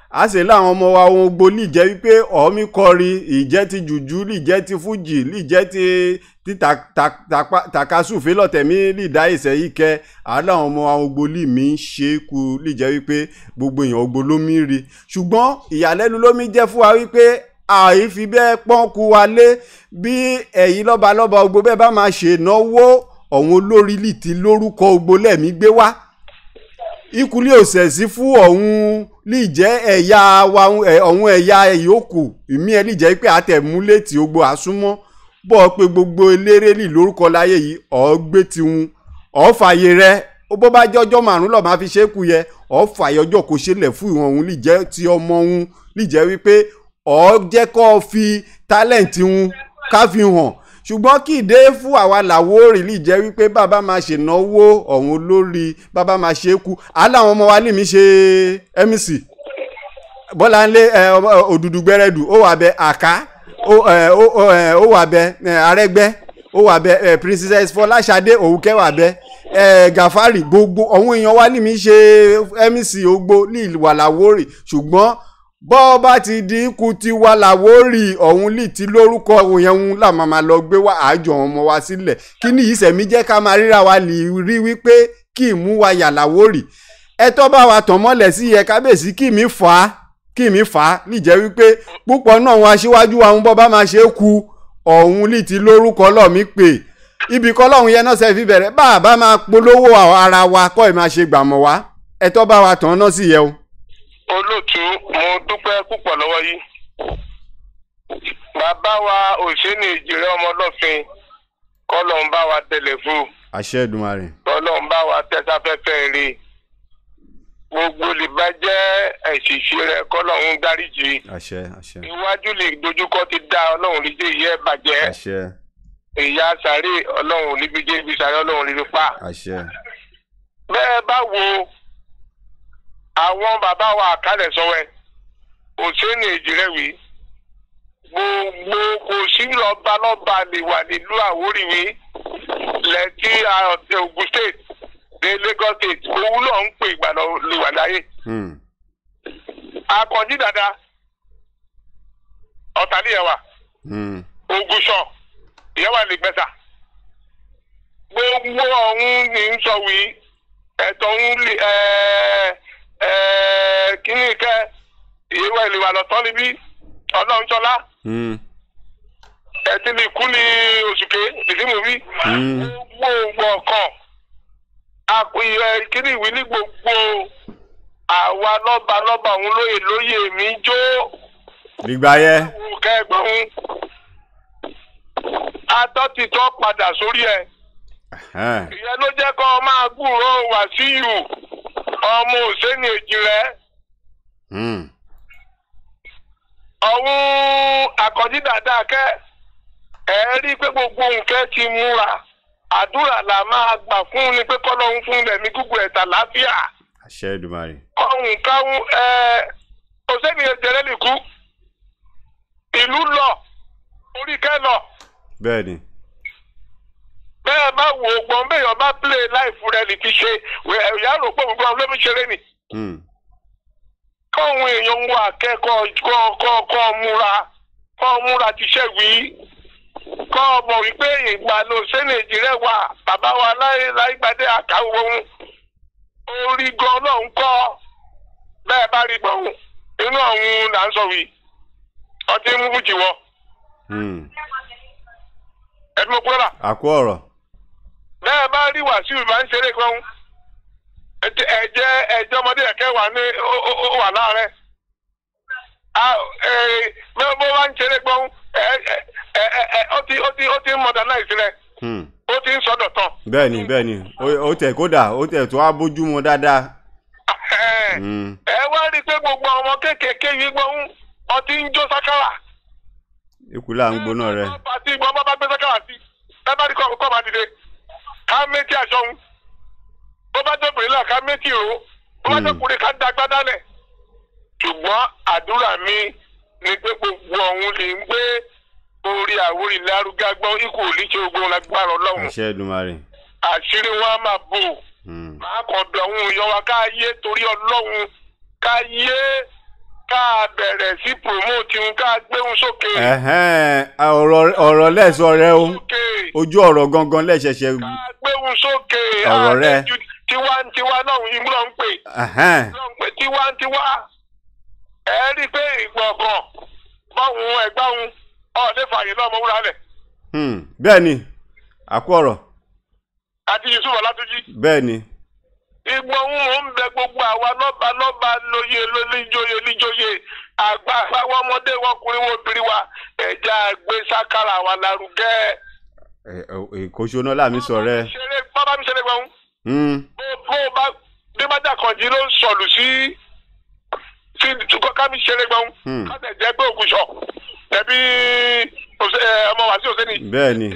a sì láwọn ọmọ wa ohun gbogbo lè jẹ́ wípé ọ̀ọ́mí kọrin ìjẹ́ ti jùjú lè jẹ́ ti fújì lè jẹ́ ti ti ta- ta- tapa- takasúfé lọ́tẹ̀mí lè dá ìṣẹ́ yìí kẹ́ àláwọn ọmọ wa ohun gbogbo lè mí ṣe é ku lè jẹ́ wípé gbogbo èèyàn gbogbo ló mí rí ṣùgbọ́n ìyàlẹ́nu ló mí jẹ́ fún wa wípé àìfi bẹ́ẹ̀ pọ́n ku wa lé bí ẹ̀yin lọ́balọ́ba gbogbo bẹ́ẹ̀ bá máa ṣènáwó ọ̀hún olórí lì ti lórúkọ gbogbo lẹ́mí gbé wá ìkúlé òsèsí fún ọ̀hún lè jẹ́ ẹ̀yà wa ẹ̀, ọ̀hún ẹ̀yà ìyókù ìmí ẹ̀ lè jẹ́ pé àtẹ̀múlétì gbogbo àsúnmọ́ bọ́ pé gbogbo eléré lì lórúkọ láyé yìí ọ̀ gbé tiwọn ọ̀ fààyè rẹ ó bó bá jẹ́ ọjọ́ márùn-ún lọ́ọ́ máa fi ṣe é kú yẹ ọ̀ fààyè ọjọ́ kò ṣe lẹ̀ fún ìwọ̀n òun lè jẹ́ ti ọmọ òun lè jẹ́ wípé ọ̀ jẹ́ kó fi tálẹ̀ǹtì òun ká fi hàn ṣùgbọ́n kì í dé fún àwa làwórì lè jẹ́ wípé bàbá máa ṣènáwó ọ̀hún olórí bàbá máa ṣe é kú aláwọn ọmọ wa lè mí ṣe mc bọ́láńlé ẹ, ọmọ, òdùdù gbẹrẹdù ó wà bẹ àká ó ẹ, ó ó, ẹ, ó wà bẹ ẹ, arẹgbẹ ó wà bẹ ẹ, princess fọláṣadé òwúkẹ́ wà bẹ ẹ, gàfárì gbogbo ọ̀hún èèyàn wa lè mí ṣe mc ogbó ní ìwà làwórì ṣùgbọ́n bọ́ bá ti di ikú ti wà láwórì ọ̀hún lì ti lórúkọ yẹn ń là máa ma lọ gbé wá àjọ ọmọ wa sílẹ̀ kí ni ìsẹ̀mí jẹ́ ká máa ríra wa lè rí wípé kí ìmú wa yà láwórì ẹ tọ́ bá wa tàn mọ́lẹ̀ sí yẹ kábèsí kí mi fà á kí mi fà á lì jẹ́ wípé púpọ̀ náà wọn aṣíwájú wa ń bọ́ bá máa ṣe é ku ọ̀hún lì ti lórúkọ lọ́ọ̀mí pè ibì kan lọ́hún yẹn náà ṣe fi bẹ̀rẹ̀ bá a bá máa polówó ara wa kọ́ ẹ̀ máa ṣe gbàmọ̀ wá ẹ tọ́ bá wa tàn náà sí yẹ o. olóòtú mo dúpẹ́ púpọ̀ lọ́wọ́ yìí bàbá wa òṣèlú ìjìrẹ́ ọmọlọ́fin kọ́lọ̀ ń bá wa tẹ̀lé fún àṣẹ Èdùmàrè kọ́lọ̀ ń bá wa tẹ́sáfẹ́fẹ́ rí gbogbo lè bá jẹ́ ẹ̀ṣìṣẹ́ rẹ kọ́lọ̀ ń dáríjì àṣẹ àṣẹ iwájú lè dojúkọ ti dá ọlọ́run lè jẹ́ ìyẹ́ bàjẹ́ àṣẹ ìyá sàárè ọlọ́run níbi jẹ́ ibi sàárè ọlọ́run níbi pa àṣẹ bẹ́ẹ̀ bá wo àwọn bàbá wa àkálẹ̀ sọ́wẹ́ òṣèlú ìjìrẹ́wì gbogbo kò sí lọ́ba lọ́ba lè wà nílùú àwórìwí lẹ́tí Ògùn state dé Lagos state owó lọ́ọ́ ń pè ìgbà lè wà láyé. Hmm. akànjí dada ọ̀tàlíyẹ̀wà Hmm. Ògùṣọ̀ ìyẹ́wà lè gbẹ́sà gbogbo ọ̀hún ní ń sọ wí ẹ̀tọ́ ń lè kíní kẹ́ ìyẹ́wà ìlúwà lọ́tọ́ níbí ọlọ́runṣọlá Hmm. ẹtí ní ikú ní oṣùké ìdímú bí Hmm. gbogbo ọkàn àpòyẹ kíní ìwé ní gbogbo àwa lọ́ba lọ́ba òun lóye lóye mi jó dìgbà yẹ kẹgbọn atọ́titọ́ padà sórí ẹ̀ Ẹhẹ́n. ìyẹn ló jẹ́ kó o máa gbúròó Wàsíù ọmọ òsèǹnì èjì rẹ̀ Hmm. ọ̀hún àkọ́jí dáadáa kẹ́ ẹ rí i pé gbogbo nǹkan ti múra àdúrà là máa gbà fún ni pé kọ́lọ́hún fún lẹ̀mí gúgú ẹ̀ta láfíà àṣẹ Èdùmàrè ọ̀hún káwọn ẹ òsèǹnì èjì rẹ̀ nìkú ìlú lọ orí kẹ́ lọ. bẹ́ẹ̀ ni bẹ́ẹ̀ bá wo gbọ́n béèyàn bá play life rẹ̀ lè ti ṣe ìyá rò pé gbogbo àwọn olómi ṣeré ni Hmm. kọ́hún èèyàn ń wọ akẹ́kọ̀ọ́ kọ́ kọ́ kọ́ múra kọ́ múra ti ṣe wí kọ́ mọ̀ wípé ìgbà ló sẹ́nẹ̀jì rẹ̀ wà bàbá wa láyé láyégbádé àkàwọ̀ ohun orí gan náà ń kọ́ bẹ́ẹ̀ bá rí gbọ̀n inú ọ̀hún là ń sọ wí ọtí mú fújì wọ Hmm. ẹ̀dùn mọ́ kúrọ́là. àkó ọ̀rọ̀ bẹ́ẹ̀ bá rí wàsíù máa ń ṣeré kan ẹ̀jẹ̀ ẹ̀jẹ̀ ọmọdé ẹ̀kẹ́ wà ní ó- ó- ó wà láàrẹ̀ bẹ́ẹ̀ bó bá ń ṣeré kan ó ti ó ti ó ti ń modernize rẹ̀ Hmm. ó ti ń sọdọ̀ tán. bẹ́ẹ̀ ni bẹ́ẹ̀ ni ó- ó tẹ̀ kódà ó tẹ̀ tó á bójú mu dáadáa Hmm. ẹ wá rí i pé gbogbo ọmọ kéékèèké yìí gbọ́n ọtí ń jó sákàrà. ikú là ń gbóná rẹ pàtí ìgbọ́n bá bá gbé sákàrà sí ẹ bá rí kọ́ kọ́ máa dìde ká méjì aṣọ ń bó bá tó pèlè ká méjì o bó bá tó Hmm. kúrè ká da gbádá lẹ̀. ṣùgbọ́n àdúrà mi ni pé gbogbo ọ̀hún lè ń gbé orí àwòrán lárugá gbọ́n ikú ò ní ṣe ogun lágbára ọlọ́run àṣẹ Èdùmàrè àṣírí wọn á máa bò Hmm. máa kàn bẹ̀ ọ̀hún ìyọ́ wa ká yé torí ọlọ́run ká yé ká bẹ̀rẹ̀ sí promote ń ká gbéhùn sókè. ẹ̀hẹ́n, ọ̀rọ̀ ọ̀rọ̀ lẹ́sọ̀ rẹ o sókè ojú ọ̀rọ̀ gangan lẹ́sẹ̀ṣẹ̀ ká gbéhùn sókè. Ọ̀rọ̀ rẹ. àtẹ̀jú tiwantiwa náà ń lọ ń pè. ẹ̀hẹ́n, lọ ń pè tiwantiwa. ẹ rí i pé ìgbọ̀ngàn báwọn ẹgbẹ́ òun ọ̀ọ́dẹ fààyè náà mọ̀ wúra lẹ̀. hmm, bẹ́ẹ̀ ni àkú ọ̀rọ̀ àti yusuf ọlátúnjì. bẹ́ẹ̀ ni ìgbọ̀n ń mò ń bẹ gbogbo àwa lọ́ba lọ́ba lóye lóníjóye níjóye àgbà àwọn ọmọdé wọn kùnrin wọn obìnrin wa ẹ̀já gbé sákàrà wa lárugẹ. èkóṣó náà làmì sọ rẹ ṣeré bábá mi ṣeré gbọ̀n Hmm, bó bó bá bí bájà kànjí ló ń sọ̀lù sí sí tukọ̀ ká mi ṣeré gbọ̀n Hmm. ká tẹ̀ jẹ́ pé ògùnṣọ̀ ẹbí òṣè- ẹ, ọmọ wàásù òsèǹnì. bẹ́ẹ̀ ni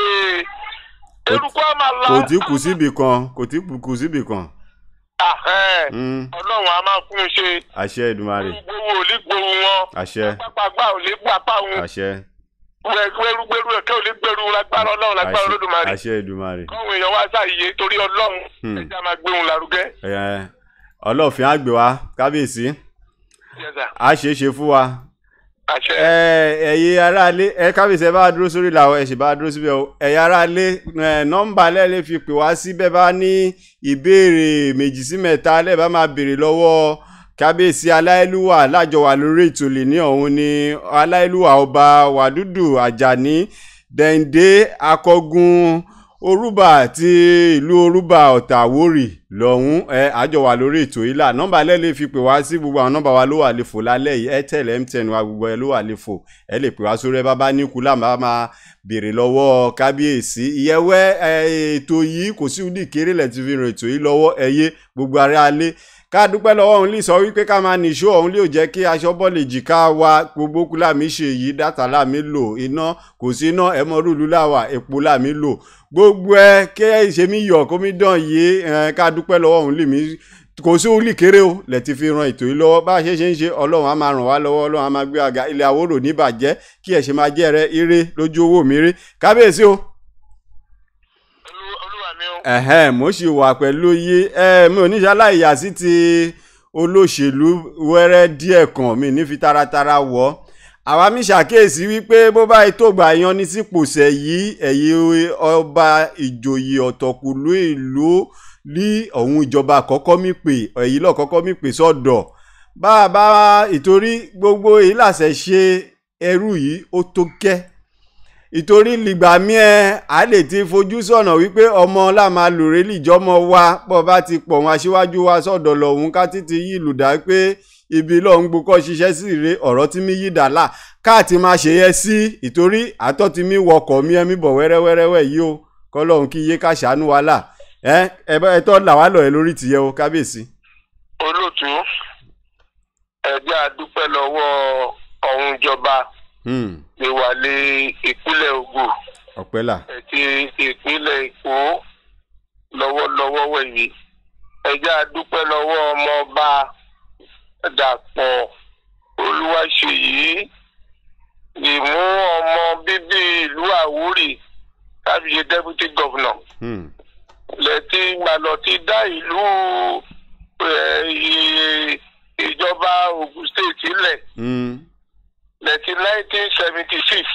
eruku á máa la kò tí kù síbì kan kò tí kù síbì kan Ahẹ́, Hmm, ọlọ́run á máa fún un ṣe àṣẹ Èdùmàrè gbowó ò ní gbowó wọn. àṣẹ pápágbá ò lè gbapá òun àṣẹ gbẹrúgbẹrú ẹkẹ ò lè gbẹrú lágbára Ọlọ́run lágbára Olódùmarè àṣẹ Èdùmàrè káwọn èèyàn wá sáàyè torí Ọlọ́run Hmm. ẹja máa gbé òun lárugẹ. Ẹ, ọlọ́ọ̀fin á gbé wa kábíyèsí Yes, sir. á ṣeé ṣe fún wa àṣẹ ẹ ẹ̀yin aráalé ẹ kábíyèsí ẹ bá dúró sórí làwọn ẹ sì bá dúró síbẹ̀ o ẹ̀yin aráalé ẹ nọ́mbà lẹ́ẹ̀lẹ́ fi pè wá sí bẹ́ẹ̀ bá ní ìbéèrè méjì sí mẹ́ta lẹ́ẹ̀ bá máa béèrè lọ́wọ́ kábíyèsí aláìlúwà lájọ wà lórí ètò lè ní ọ̀hún ni aláìlúwà ọba wàdúdù àjàní dẹ̀ǹdé akọgun orúbà àti ìlú orúbà ọ̀tàwórì lọ́hún ẹ àjọ wà lórí ètò yìí là nọ́mbà lẹ́ẹ̀lẹ́ fi pè wá sí gbogbo àwọn nọ́mbà wa ló wà lè fò lálẹ́ yìí airtel mtn wa gbogbo ẹ ló wà lè fò ẹ lè pè wá sórí ẹ bá bá ní kúlà máa máa béèrè lọ́wọ́ kábíyèsí ìyẹ́wẹ́ ẹ, ètò yìí kò sí ìdí kéré lẹ̀ ti fi ràn ètò yìí lọ́wọ́ ẹyẹ gbogbo ara alẹ́ ká dúpẹ́ lọ́wọ́ òun lè sọ wípé ká máa nìṣó òun lè jẹ́ kí aṣọ bọ́ọ̀lù èjìká wa gbogbo kú láàmì ṣe yìí dátà láàmì lò iná kò sí iná ẹ̀mọ́ rúlu láwà epo láàmì lò gbogbo ẹ kí ẹ ṣe mí yọ̀ kó mi dán yìí ẹ, ká dúpẹ́ lọ́wọ́ òun lè mí kò sí òun lè kéré o lẹ̀ ti fi ran ètò yìí lọ́wọ́ bá a ṣe ṣe ń ṣe ọlọ́run á máa ràn wá lọ́wọ́ ọlọ́run á máa gbé àga ilẹ̀ àwòrò níbàjẹ́ kí ẹ̀ ṣe máa jẹ́ rẹ ire lójú owó mi rí kábíyèsí o Olú- olúwa mi o. ẹ̀hẹ́n mo sì wà pẹ̀lú yí ẹ mi ò ní ṣaláìyá sí ti olóṣèlú wẹ́rẹ́ díẹ̀ kan mi ní fi taratara wọ̀ àwa mi ṣàkíyèsí wípé bó bá tó gbà yan ní sípòsẹ̀ yìí ẹ̀yin ọba ìjòyè ọ̀tọ̀kùlú ìlú ní ọ̀hún ìjọba àkọ́kọ́ mi pè ẹ̀yin lọ́ọ́ kọ́kọ́ mi pè sọ́dọ̀ bá a bá ìtorí gbogbo èyí làṣẹ ṣe ẹrú yìí ó tó gẹ́ ìtorí lìgbà míẹ a lè ti fojú sọ̀nà wípé ọmọ la máa lòrè lìjọ́mọ wa bọ́ bá ti pọ̀ wọn aṣíwájú wa sọ̀dọ̀ lọ́hùn ká títí yí ìlú dá pé ibi lọ́hùn gbókọ́ ṣiṣẹ́ sí rè ọ̀rọ̀ tí mi yí dàlà káàtì máa ṣe yẹ sí ìtorí àtọ́ tí mi wọkọ̀ mi ẹ̀mí bọ̀ wẹ́rẹ́wẹ́rẹ́wẹ́ yìí o kọ́lọ́hún kí iye ká ṣàánú wa là ẹ ẹ bá ẹ tọ́ là wá lọ ẹ lórí tìyẹ o kábíyèsí. olóòtú ẹjẹ àdúpẹ́ lọ́wọ́ ọ̀hún ìjọba Hmm, ìwàlẹ ìpínlẹ̀ Ògùn ọpẹ́ là àti ìpínlẹ̀ Èkó lọ́wọ́lọ́wọ́ wẹ̀yí ẹjẹ àdúpẹ́ lọ́wọ́ ọmọọba Dàpọ̀ Olúwaṣèyí ìmú ọmọ bíbí ìlú Àwórì kábíyé deputy governor Hmm, lẹ́tí gbalọ̀ ti dá ìlú eh, i- ìjọba Ògùn state sílẹ̀ hmm, lẹ́tí nineteen seventy six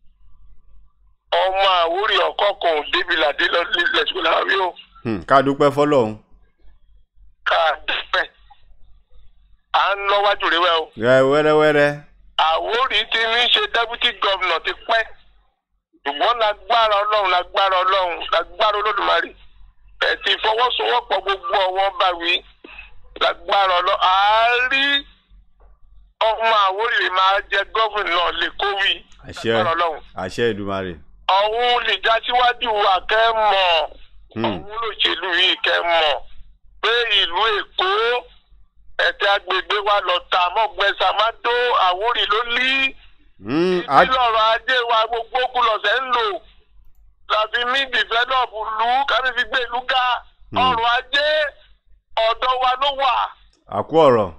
ọmọ Àwórì ọ̀kọ́kùn débilàdé lẹ́sùn làwí o hmm, ká dúpẹ́ fọlọ́hún ká dúpẹ́ à ń lọ́wájú rẹ wẹ́ o rẹ wẹ́rẹ́wẹ́rẹ́ Àwórì ti ní ṣe deputy governor ti pẹ́ ṣùgbọ́n lágbára ọlọ́run lágbára ọlọ́run lágbára olódùmarè ẹ̀ ti fọwọ́sowọ́pọ̀ gbogbo ọwọ́ bá wí lágbára ọlọ́run àárí ọmọ Àwórì máa jẹ gọ́fìnì náà lè kó wí àṣẹ lágbára ọlọ́run àṣẹ Èdùmàrè. ọ̀hún lè já síwájú wa kẹ́ mọ̀ Hmm. ọ̀hún lòṣèlú yìí kẹ́ mọ̀ pé ìlú Èkó ẹ̀tẹ́ agbègbè wa lọ tà mọ́gbẹ́sàmádó Àwórì ló lí Hmm, á- ìlọrọ ajé wa gbogbo kú lọsẹ ń lò láti mí develop lù kárí fi gbé ìlú ga Hmm. ọrọ̀ ajé ọ̀dọ̀ wa ló wà àkú ọ̀rọ̀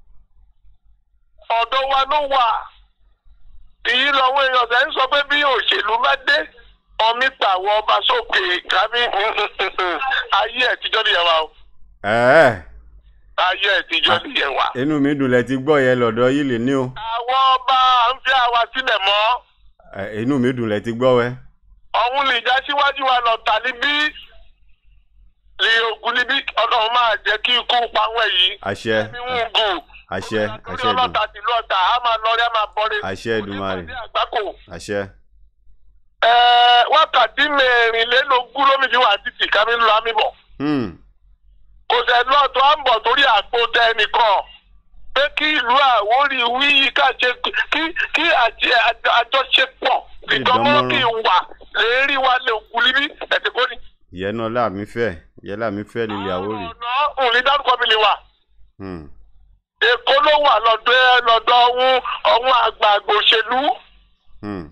ọ̀dọ̀ wa ló wà èyí lọ́wọ́ èèyàn ṣe ń sọ pé bí òṣèlú bá dé ọmí pàwọ́ ọba sókè kábí ayé ẹ̀tíjọ́ nìyẹn wa o ẹ̀ẹ́ ayé ìtijọ́ nìyẹn wà. inú mi dùn lẹ ti gbọ́ yẹn lọ́dọ̀ yìí lè ní o àwọn ọba à ń fi àwa sílẹ̀ mọ́ Ẹ, inú mi dùn lẹ ti gbọ́ wẹ́ ọ̀hún lè já síwájú wa lọ tà níbí lè ogun níbí ọlọ́run máa jẹ́ kí ikú pa wọ́n yìí. àṣẹ ẹ̀mí ń gùn. àṣẹ torí àṣẹ dùn ọlọ́ta ti lọ́ta á máa lọrí á máa bọ́rí. Àṣẹ Èdùmàrè. Kò ní pàdé àgbákò. àṣẹ Ẹ̀ẹ́, wákàtí mẹ́rìnlélógún lómi fi wà títì kámi lọ àmì bọ̀. Hmm, kò sẹ́ lọ́ọ̀tọ́ à ń bọ̀ torí àpò tẹ ẹnìkan pé kí ìlú Àwórì wí ká ṣe kí kí àjẹ- àjọ- àjọṣepọ̀ ìdánmọ́ kí n wà lérí wa lè kú níbí ẹ̀sìn kò ní. ìyẹn náà láàmì fẹ́ ìyẹn láàmì fẹ́ lílé àwórì ọ̀nà òní dárúkọ mi lè wà. Hmm, Èkó ló wà lọ́dọ̀ ẹ lọ́dọ̀ ọ̀hún ọ̀hún àgbààgbà òṣèlú hmm.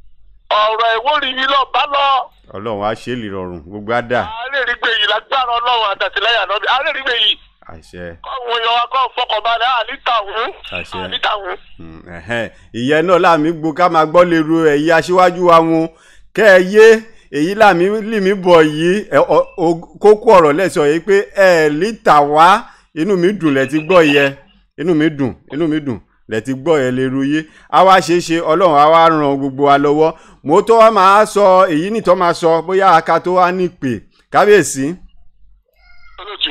ọ̀rọ̀ Ìwórì yìí lọ bá lọ. ọlọ́run á ṣe é lè rọrùn gbogbo á dà àárẹ̀rígbè yìí lágbára ọlọ́run àtàtìlẹ́yìn ànábì àárẹ̀rígbè yìí àṣẹ kọ́ọ̀hún èèyàn wa kọ́ fọkànbalẹ̀ àlítàhún Àṣẹ. àlítàhún. Hmm, ẹ̀hẹ́n. ìyẹn náà láàmì gbó ká máa gbọ́ lè ru ẹ̀yí aṣíwájú wa wọn kẹ́ ẹ yé èyí láàmì lì mí bọ̀ yìí ẹ, ọ- o- kókó ọ̀rọ̀ lẹ́sọ̀ yìí pé ẹ lítà wá inú mi dùn lẹ́ ti gbọ́ yẹ inú mi dùn inú mi dùn lẹ́ ti gbọ́ yẹ lè ru yé a wá ṣe é ṣe ọlọ́run á wá ran gbogbo wa lọ́wọ́ mo tó wá máa sọ èyí nìtọ́ máa sọ bóyá aka tó wá ní pè kábíyèsí olóòtú.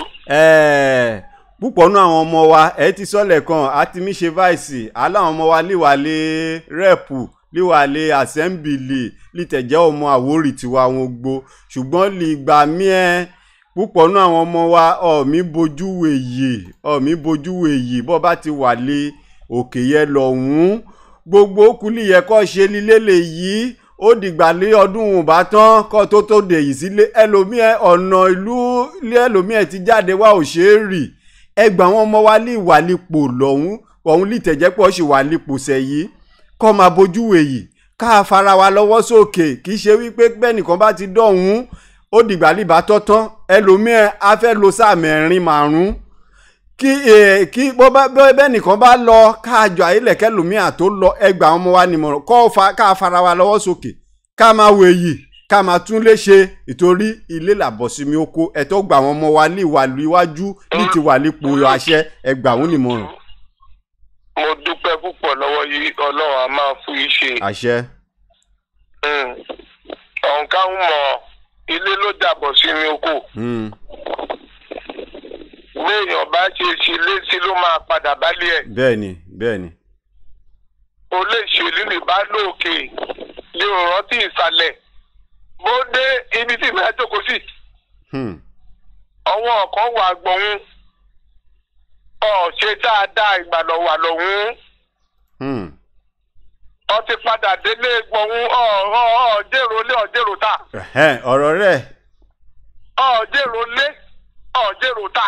ẹ̀ẹ́ púpọ̀ nú àwọn ọmọ wa ẹ ti sọ́lẹ̀ kan àti mí ṣe váìsì aláwọn ọmọ wa líwàlé rẹ́ẹ̀pù líwàlé àsẹ́ńbìlì lítẹ̀jẹ́ ọmọ àwórì tiwa wọn gbó ṣùgbọ́n lè gbà mí ẹ púpọ̀ nú àwọn ọmọ wa ọ̀mí bojú wèyè ọ̀mí bojú wèyè bọ́ bá ti wà lé òkè yẹn lọ́hùn-ún gbogbo kùlì yẹ kọ́ ṣe lílé lè yí ó dìgbà lé ọdún òun bá tán kọ́ tó tó dè yìí sílé ẹlòmíẹ ọ̀nà ìlú ilé ẹlòmíẹ ti jáde wá ò ṣeé rì ẹgbà wọn ọmọ wa lè wà lípò lọ́hún ọ̀hún lè tẹ̀jẹ́ pọ̀ sì wà lípò sẹ́yìí kọ́ máa bójú wèyí ká fara wa lọ́wọ́ sókè kì í ṣe wípé bẹ́nìkan bá ti dọ̀hún ó dìgbà líbà tọ́tán ẹlòmíẹ á fẹ́ lo sáà mẹ́rin márùn-ún kí eh, kí bó bá bó- bẹ́nìkan bá lọ káàjọ àyílẹ̀kẹ́ lòmíà tó lọ ẹgbà ọmọ wa nìmọ̀ràn kọ́ fa ká fara wa lọ́wọ́ sókè ká máa wèyí ká máa tún lè ṣe ìtorí ilé làbọ̀sími oko ẹ̀tọ́ gbà àwọn ọmọ wa ní ìwà iwájú ní ti wà nípò àṣẹ ẹgbà òun nìmọ̀ràn mo dúpẹ́ púpọ̀ lọ́wọ́ yìí ọlọ́run a máa fún yín ṣe. àṣẹ ọ̀nkà ń mọ̀ ilé ló dàbọ̀ sí mi oko. hmm, béèyàn bá ṣe ṣe létí ló máa padà bálé ẹ̀. bẹ́ẹ̀ ni bẹ́ẹ̀ ni olóṣèlú lè bá lóòkè lè rántí ìsàlẹ̀ bó dé ibi tí ìgbà jókòó sí hmm, ọwọ́ ọ̀kan wà gbọ̀hún ọ̀ ṣe dáadáa ìgbàlọ̀ wà lọ́hún hmm, ọ ti padà délé gbọ̀hún ọ̀ ọ̀ ọ̀ dèrò lé ọ̀ dèrò ta ẹ̀hẹ́n, ọ̀rọ̀ rẹ̀ ọ̀ dèrò lé ọ̀ dèrò ta.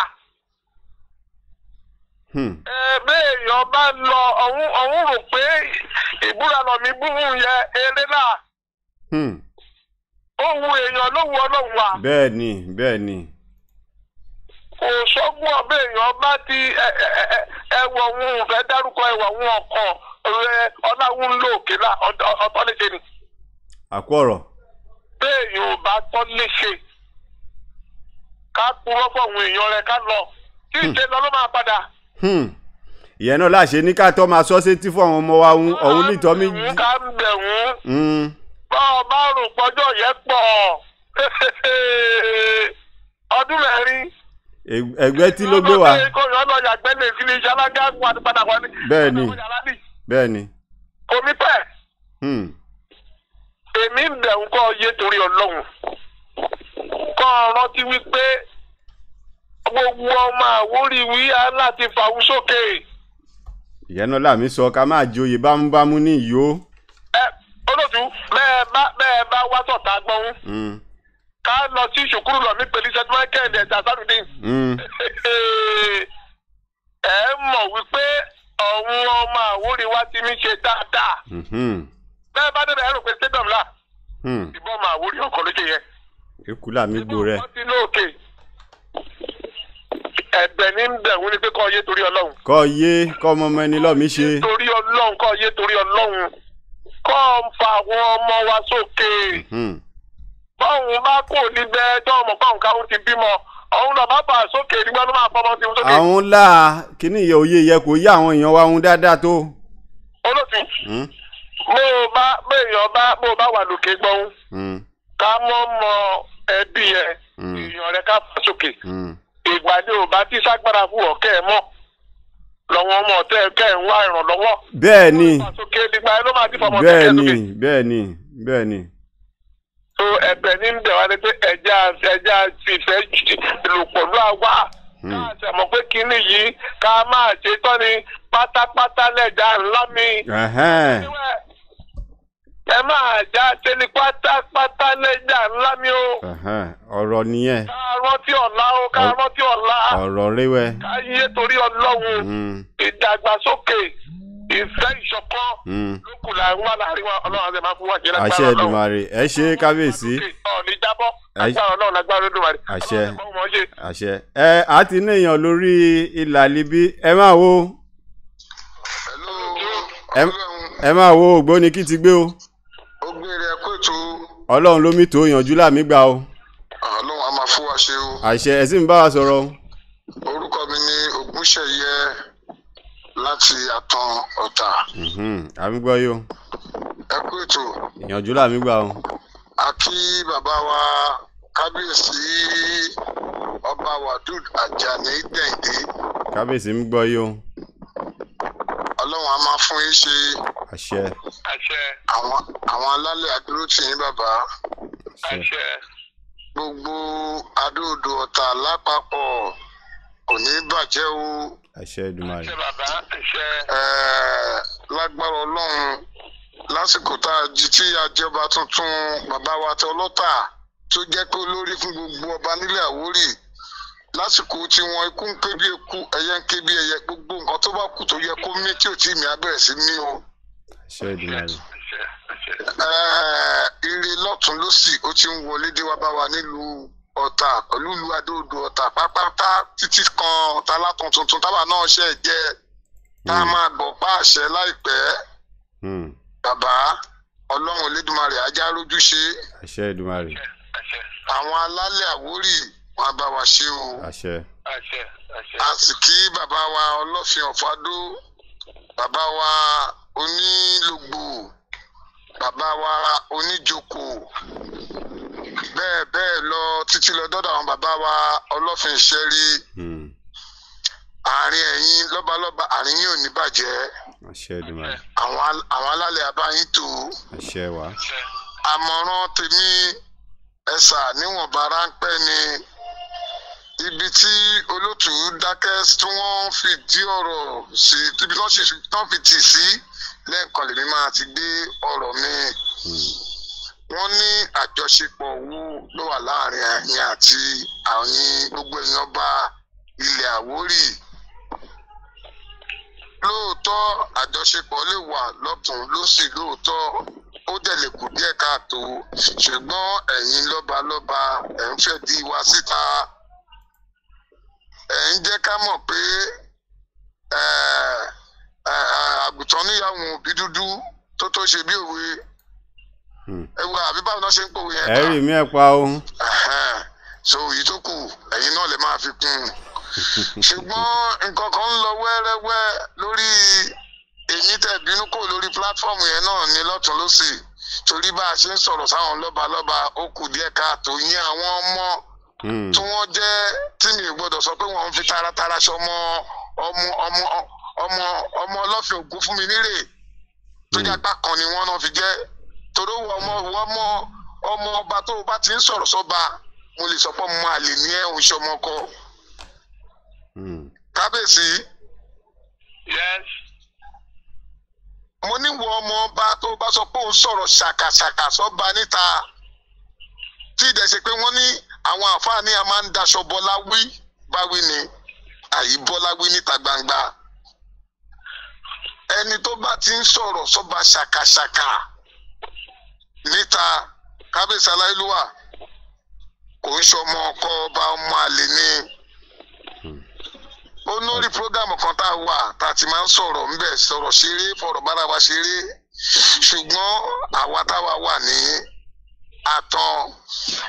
hmm, ẹ béèyàn bá lọ ọ̀hún ọ̀hún rò pé ìbúra lọ mi búhùn yẹ eré náà hmm, ó wu èèyàn ló wu ọlọ́run wa. bẹ́ẹ̀ ni bẹ́ẹ̀ ni kò sọ́gbọ́n béèyàn bá ti ẹ- ẹ- ẹ- ẹwọ̀ òun fẹ́ dárúkọ ẹwọ̀ òun ọkàn rẹ ọláwùn lóòkè náà ọ̀tọ̀- ọ̀tọ̀ léṣe ni àkú ọ̀rọ̀ béèyàn ò bá tọ́ léṣe ká purọ́ fọ̀hún èèyàn rẹ ká lọ kí ìṣe lọ ló máa padà. hmm, ìyẹn náà láṣẹ ní ká tọ́ máa sọ sétí fún àwọn ọmọ wa òun ọ̀hún nìtọ́ mi Òun ká ń bẹ̀ wọ́n. hmm, bá ọ bá rò pọ́jọ́ yẹn pọ̀ ọdún mẹ́rin. ẹ- ẹgbẹ́ tí ló gbé wa kó yọ lọ yàgbẹ́ lè fi iṣẹ́ alága wà padà wá ní. Bẹ́ẹ̀ ni. bẹ́ẹ̀ ni omi pẹ́ hmm, èmi ń bẹ̀ ń kọ́ yé torí ọlọ́run kọ́ ọ rántí wípé gbogbo ọmọ àwórí wí á láti fàwọn sókè ìyẹn náà làmí sọ ká máa joyè bámúbámú ní ìyó ẹ olóòtú bẹ́ẹ̀ bá bẹ́ẹ̀ bá wá sọ̀tà gbọ́n hmm, ká lọ sí ìṣòkúrú lọ mí pẹ̀lú st michael ẹ̀dá sátidé. hmm, ẹ mọ̀ wípé ọ̀hún ọmọ àwórí wa ti mi ṣe dáadáa mhm, bẹ́ẹ̀ bá débẹ̀ ẹ rò pé stadium là hmm, ìbọn ọmọ àwórí ọkọ̀ ló ṣe yẹ. ikú làmí gbó rẹ̀ wọ́n ti lóòkè ẹ̀bẹ̀ ní bẹ̀rù ni pé kọ́ yé torí ọlọ́run kọ́ yé kọ́ ọmọ ọmọ ẹni lọ́mí ṣe torí ọlọ́run kọ́ yé torí ọlọ́run kọ́ ń fa àwọn ọmọ wa sókè hmm, báwọn bá kò níbẹ̀ tó ọmọ báwọn káwọn ti bímọ òun lọ bá bà sókè nígbà tó máa fọmọ sí i sókè. àwọn ńlá kíní ìyẹ òye yẹ kò yá àwọn èèyàn wa ohun dáadáa tó. olóòtú Hmm, bó o bá béèyàn bá bó o bá wà lókè gbọ́n hmm, ká mọ́ mọ ẹbí ẹ Mm. èèyàn rẹ ká fà sókè hmm. ìgbà ni ò bá tí ságbára fún ọ̀kẹ́ ẹ mọ́ lọ́wọ́ ọmọ ọ̀tẹ́ kẹ́ ẹ̀ ń wá ìrànlọ́wọ́. bẹ́ẹ̀ ni fà sókè nígbà yẹn ló máa ti fọmọ bẹ́ẹ̀ tẹ́kẹ́ ni sókè. bẹ́ẹ̀ ni bẹ́ẹ̀ ni. so ẹ̀bẹ̀ ní ń bẹ̀ wá ni pé ẹja ẹja ti fẹ́ lò pọ̀lú àwa ká sẹ̀mọ̀ pé kínní yìí ká máa ṣe tán ni pátápátá lẹ́jà ńlá mi. Ẹ̀hẹ́n, ẹ máa já ṣe ni pátápátá lẹ́jà ńlá mi o. ẹ̀hẹ́n, ọ̀rọ̀ nìyẹn ká rántí ọ̀la o ká Ọ- rántí ọ̀la. ọ̀rọ̀ ríwẹ́. ká yé torí ọlọ́run Hmm, ìdàgbàsókè ìfẹ́ ìṣọ̀kan hmm. lókù là ń wà láàrin wa ọlọ́run àti ẹ̀ máa fún wa ṣe lágbára àṣẹ Ọlọ́run. Èdùmàrè ẹ ṣe kábíyèsí ọ̀ọ́ni jábọ́ Ẹ- agbára ọlọ́run lágbára Olódùmarè. Àṣẹ. Ọlọ́run ẹ̀kọ́ wọn ṣe. àṣẹ. ẹ á ti ní èèyàn lórí ìlà libi ẹ máa wo Hello, ẹ Ọlọ́run ẹ máa wo ògbóni kí ti gbé o ó gbére ẹkú ètò ọlọ́run ló mí tó yànjú láàmì gbà o Ọlọ́run a máa fún wa ṣe o. àṣẹ ẹ sì ń bá wa sọ̀rọ̀ o. Orúkọ mi ni Ògúnṣẹ̀yẹ láti Àtàn Ọ̀tà. Mhm, àmì gbọ́ yìí o Ẹkú ètò ìyànjú láàmì gbà o. a kí bàbá wa kábíyèsí ọba Wadud Ajani Dẹ̀ǹdé. kábíyèsí ń gbọ́ yìí o Ọlọ́run a máa fún yín ṣe àṣẹ àṣẹ àwọn àwọn alálẹ̀ àdúró tì yín bàbá. àṣẹ àṣẹ Gbogbo adóodò Ọ̀tà lápapọ̀ kò ní bàjẹ́ o. àṣẹ Èdùmàrè àṣẹ bàbá àṣẹ Ẹ̀ẹ́, lágbára ọlọ́run lásìkò tá a jí tí àjọba tuntun bàbá wa tẹ ọlọ́tà tó jẹ́ pé olórí fún gbogbo ọba nílẹ̀ Àwórì lásìkò tí wọn ikú ń ké bí eku ẹyẹ ń ké bí ẹyẹ gbogbo nǹkan tó bá kù tó yẹ kó mí tí ò tí mi á bẹ̀rẹ̀ sí mí o. àṣẹ Èdùmàrè àṣẹ àṣẹ Ẹ̀ẹ́, ire lọ́tún lọ́sì ó ti ń wọlé dé wá bá wa nílùú Ọ̀tà pẹ̀lú ìlú Adó-Odò Ọ̀tà pátápátá títí kan talátàn tuntun tábà náà ṣe jẹ́ tá a máa gbọ̀ pa àṣẹ láìpẹ́ Hmm, bàbá ọlọ́run Olódùmarè ajá rójú ṣe àṣẹ Èdùmàrè àṣẹ àwọn alálẹ̀ Àwórì wọn á bá wa ṣe o àṣẹ àṣẹ àṣẹ a sì kí bàbá wa ọlọ́fin ọ̀fadó bàbá wa onílògbò bàbá wa oníjoko bẹ́ẹ̀ bẹ́ẹ̀ lọ títí lọ dọ́dọ̀ àwọn bàbá wa ọlọ́fin ìṣẹ́rí Hmm, àárín ẹ̀yin lọ́balọ́ba àárín yín ò ní bàjẹ́ àṣẹ Èdùmàrè àwọn al- àwọn alálẹ̀ abáyín tó àṣẹ wa àṣẹ àmọ̀ràn tèmi ẹ̀sà níwọ̀nba ráńpẹ́ ni ibi tí olótù dákẹ́ tí wọ́n fi dí ọ̀rọ̀ sí ibi tí wọ́n sì tán fi tì sí lẹ́ẹ̀kan lèmi máa ti gbé ọ̀rọ̀ mi Hmm, wọ́n ní àjọṣepọ̀ wo ló wà láàrin ẹ̀yin àti àwọn gbogbo èèyàn bá ilẹ̀ Àwórì lóòótọ́ àjọṣepọ̀ lè wà lọ́tún lósì lóòótọ́ ó dẹ̀ lè kù díẹ̀ káàtó ṣùgbọ́n ẹ̀yin lọ́balọ́ba ẹ̀ ń fẹ́ di wa síta ẹ̀ ń jẹ́ ká mọ̀ pé ẹ̀, ẹ̀, ẹ̀, àgùntàn níyàwó òbí dúdú tó tó ṣe bí òwe hmm. ẹ wo àbí báwo náà ṣe ń pòwe yẹn ẹ rí mi ẹ pa o Ẹ̀hẹ́n. so èyí tó kù ẹ̀yin náà lè máa fi kún un ṣùgbọ́n nǹkan kan ń lọ wẹ́rẹ́wẹ́ lórí èyí tẹ̀ bínú kò lórí pílátífọ́ọ̀mù yẹn náà ní lọ́tún lọ́sì torí bá a ṣe ń sọ̀rọ̀ sáwọn lọ́balọ́ba ó kù díẹ̀ káàtó yín àwọn ọmọ Hmm, tí wọ́n jẹ́ tí mi ò gbọ́dọ̀ sọ pé wọ́n ń fi taratara ṣọmọ ọmọ ọmọ ọmọ ọmọ ọlọ́fin ògún fún mi nírè tó jẹ́ apá kan ni wọ́n náà fi jẹ́ torí wọ́n ọmọ wọ́n mọ ọmọ ọba tó o bá ti ń sọ̀rọ̀ sọ́ba mo lè sọ pé mo àlè ní ẹ̀ òun ṣọmọ kọ hmm. kábíyèsí yes mo ní wọ ọmọ ọba tó o bá sọ pé òun sọ̀rọ̀ ṣàkàṣàkà sọ́ba níta tí ìdẹ̀ ṣe pé wọ́n ní àwọn àǹfààní a máa ń daṣọ bọ́lá wí báwí ni àyí bọ́lá wí níta gbangba ẹni tó bá ti ń sọ̀rọ̀ sọ́ba ṣàkàṣàkà níta kábíyèsí aláìlúwà kò ń ṣọmọ ọkọ ọba ọmọ àlè ni ó lórí prógámù kan tá a wà tá a ti máa ń sọ̀rọ̀ ńbẹ̀ sọ̀rọ̀ ṣeré fọ̀rọ̀ bára wa ṣeré ṣùgbọ́n àwa táwa wà ní àtàn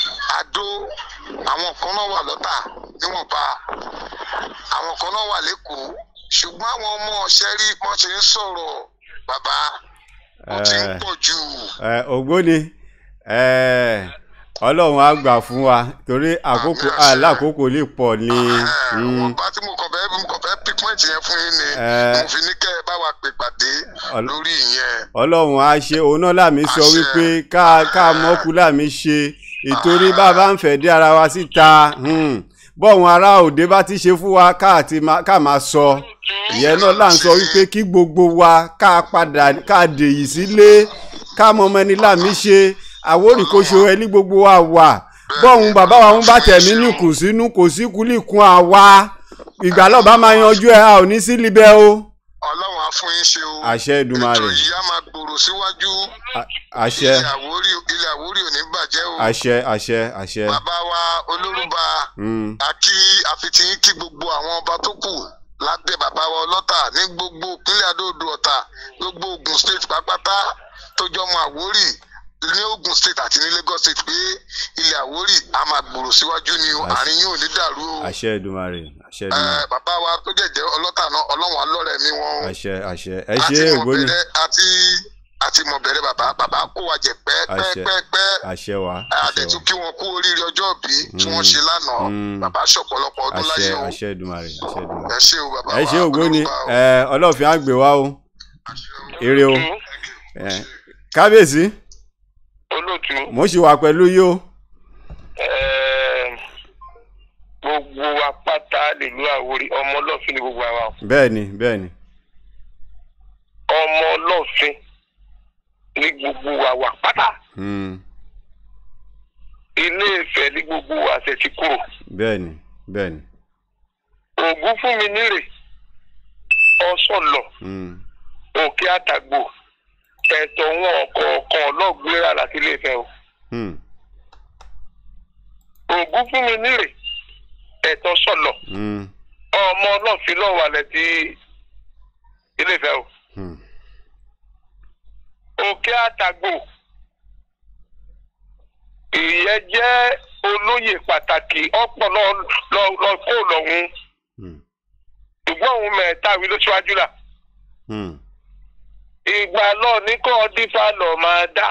adó àwọn kan náà wà lọ́tà níwọ̀nba àwọn kan náà wà lẹ́kọ̀ọ́ ṣùgbọ́n àwọn ọmọ ọ̀ṣẹ́ rí wọ́n ti ń sọ̀rọ̀ bàbá ó ti ń Eh. pọ̀ jù ẹ ògbóni ẹ ọlọ́run á gbà fún wa torí àkókò Àmì àṣẹ. alákòókò lè pọ̀ ní. mm, wọ́n bá tí mo kàn fẹ́ mo kàn fẹ́ pípọ́ǹtì yẹn fún yín ni Eh. mo fi ní kẹ́ ẹ bá wa pè pàdé Ọl- lórí ìyẹn ọlọ́run á ṣe òun náà láàmì sọ Àṣẹ. wípé ká ká mọ́kú láàmì ṣe ìtorí bàbá ń fẹ́ dé ara wa síta hmm, bọ́ọ̀hún ará òde bá ti ṣe fún wa ká àti má- ká máa sọ ìyẹn náà là ń sọ wípé kí gbogbo wa ká padà ká dèyí sílé ká mọ ọmọ ẹni láàmì ṣe àwórì kò ṣe ẹni gbogbo wa wà bọ́ọ̀hún bàbá wa ń bá tẹ̀mí ní kùsínú kò sí kúlìkún àwa ìgbàlọ́ba máa yanjú ẹ̀ a ò ní sí libẹ̀ o ọlọ́run á fún yín ṣe o àṣẹ Èdùmàrè ètò yìí á máa gbòòrò síwájú À- àṣẹ ilẹ̀ àwórí ilẹ̀ àwórí ò ní bàjẹ́ o àṣẹ àṣẹ àṣẹ. bàbá wa olórúba Mm. àti àfitìyín kí gbogbo àwọn ọba tó kù lábẹ́ bàbá wa ọlọ́tà ní gbogbo ìpínlẹ̀ adóodò ọ̀tà gbogbo Ògùn state pápátá tó jọmọ àwórì ní Ògùn state àti ní Lagos state pé ilẹ̀ àwórì á máa gbòòrò síwájú ni o Àṣẹ. àárín yín ò ní dàrú o àṣẹ Èdùmàrè àṣẹ Eh, Èdùmàrè bàbá wa tó jẹ̀jẹ̀ ọlọ́tà náà ọlọ́run alọ́rẹ̀ mi wọn o àṣẹ àṣẹ ẹ àti ṣe ògbóni mọ̀bẹ̀rẹ̀ àti àti mọ̀bẹ̀rẹ̀ bàbá bàbá kó wa jẹ Àṣẹ. pẹ́ẹ́pẹ́ẹ́pẹ́ àṣẹ wa àṣẹ àdètú wa kí wọn kú oríire ọjọ́ òbí tí wọ́n ṣe lánàá Mm. bàbá ṣọ̀pọ̀lọpọ̀ ọdún àṣẹ láyé o àṣẹ Èdùmàrè àṣẹ Èdùmàrè ẹ ṣé o bàbá ẹ wa ṣe ògbóni Olórúbá o. ẹ ọlọ́ọ̀fin á gbé wa o ire o ẹ kábíyèsí olóòtú mo ṣì wà pẹ̀lú yìí o ẹẹ, gbogbo wa pátá nílùú àwòrì ọmọ ọlọ́fin ni gbogbo àwa o. bẹ́ẹ̀ ni bẹ́ẹ̀ ni ọmọ ọlọ́fin ní gbogbo wa wà pátá Mm. ilé Ifẹ̀ ní gbogbo wa ṣe ti kúrò bẹ́ẹ̀ ni bẹ́ẹ̀ ni ògún fún mi nírè ọsọlọ Mm. òkè àtàgbò ẹ̀tọ́ wọn ọ̀kọ̀ọ̀kan ọlọ́gbéra láti ilé Ifẹ̀ o Mm. ògún fún mi nírè ẹ̀tọ́ sọlọ Mm. ọmọ ọlọ́fin lọ́wọ́ alẹ́ ti ilé Ifẹ̀ o Mm. òkè àtàgbò ìyẹn jẹ́ olóyè pàtàkì ọ̀pọ̀ lọ lọ lọ kó lọ́hùn Mm. ṣùgbọ́n òun mẹ́ta wí ló ṣíwájú là Mm. ìgbà lọ ní kọ́ dífá lọ máa dá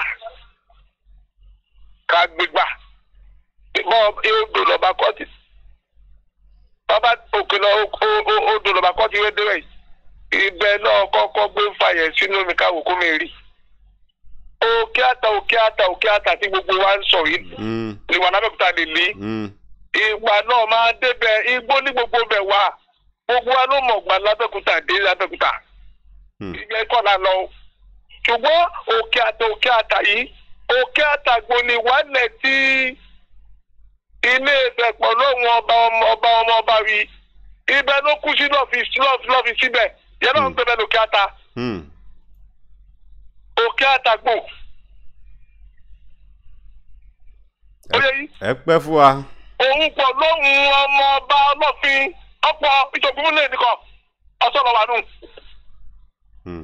ká gbégbà bọ́ odò lọ́ba kọ́tì bàbá òkè lọ o- o- odò lọ́ba kọ́tì rédíò yìí ibẹ̀ náà kọ́kọ́ gbé fàyẹ̀ sínú mi káwò kó mi rí òkè àtà òkè àtà òkè àtà tí gbogbo wa ń sọ yìí Mm. ni wà lábẹ́òkúta lè lé Mm. ìgbà náà máa débẹ̀ igbó ní gbogbo bẹ̀ wá gbogbo wa ló mọ̀ gbà lábẹ́òkúta dé lábẹ́òkúta Mm. ìgbẹ́ kọ́ la lọ. ṣùgbọ́n òkè àtà òkè àtà yìí òkè àtàgbò ni wàlẹ̀ tí ilé Ifẹ̀ pọ̀ lóhùn ọba ọmọ ọba ọmọ ọba rí ibẹ̀ ló kú sí lọ́ọ̀fì lọ́ọ̀fì síbẹ̀ yẹn náà ń gbẹ bẹ́ẹ̀ lókè àtà Mm. òkè àtàgbò. ó yẹ yìí ẹ pẹ́ fún wa òun pọ̀ lóhùn ọmọ ọba ọlọ́fin ọ̀pọ̀ ìṣògùn lè nìkan ọ̀sán lọ́wọ́ nù. Mm.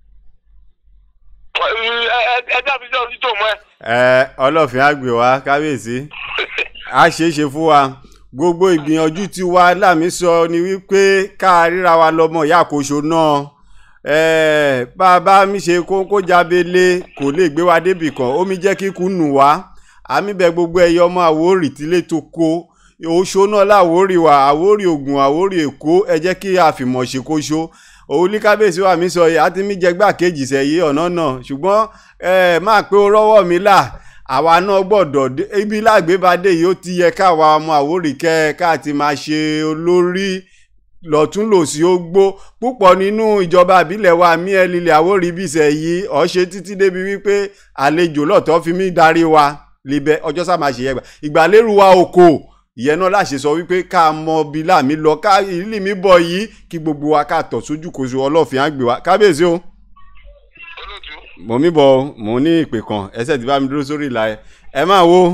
ẹjẹ́ àfi jẹ́ òtítọ́ mọ́ ẹ. ẹ ọlọ́ọ̀fin á gbé wa kábíyèsí a ṣe é ṣe fún wa gbogbo ìgbìyànjú tí wa láàmì sọ ni wípé ká ríra wa lọ́mọ ìyá àkóso náà ẹ bá a bá mi ṣe kókó jábélé kò lè gbé wa débì kan omi jẹ́ kíkú nù wá àmì bẹ gbogbo ẹyọ ọmọ àwórì tílé tó kó oṣó náà láwórì wa àwórì ògùn àwórì èkó ẹ jẹ́ kí àfìmọ̀ ṣe kó ṣó òun ní kábíyèsí wa mi sọ yìí àti mi jẹ gbàkejì sẹ́yìn ọ̀nà náà ṣùgbọ́n ẹ máa pé ó rọ́wọ́ mi là àwa náà gbọ́dọ̀ dé- ibi lágbébadé yìí ó ti yẹ káwa ọmọ àwórì kẹ́ ká ti máa ṣe olórí lọ́tún lòsì ó gbó púpọ̀ nínú ìjọba àbílẹ̀ wa mí ẹ lílẹ̀ àwórì bíṣẹ̀ yìí ọ̀ṣẹ́ títí débi wípé àlejò lọ́tọ̀ fi mí darí wa libẹ̀ ọjọ́ sá máa ṣe yẹ gbà ìgbàlérú wa oko ìyẹn náà láṣẹ sọ wípé ká mọ bí láàmì lọ ká ìlú mi bọ̀ yìí kí gbogbo wa ká tọ̀ sójú kòso ọlọ́ọ̀fin á gbé wa kábíyèsí o olóòtú mo mi bọ̀ mo ní ìpè kan ẹsẹ̀ tí bá mi dúró sórí ìlà ẹ ẹ máa wo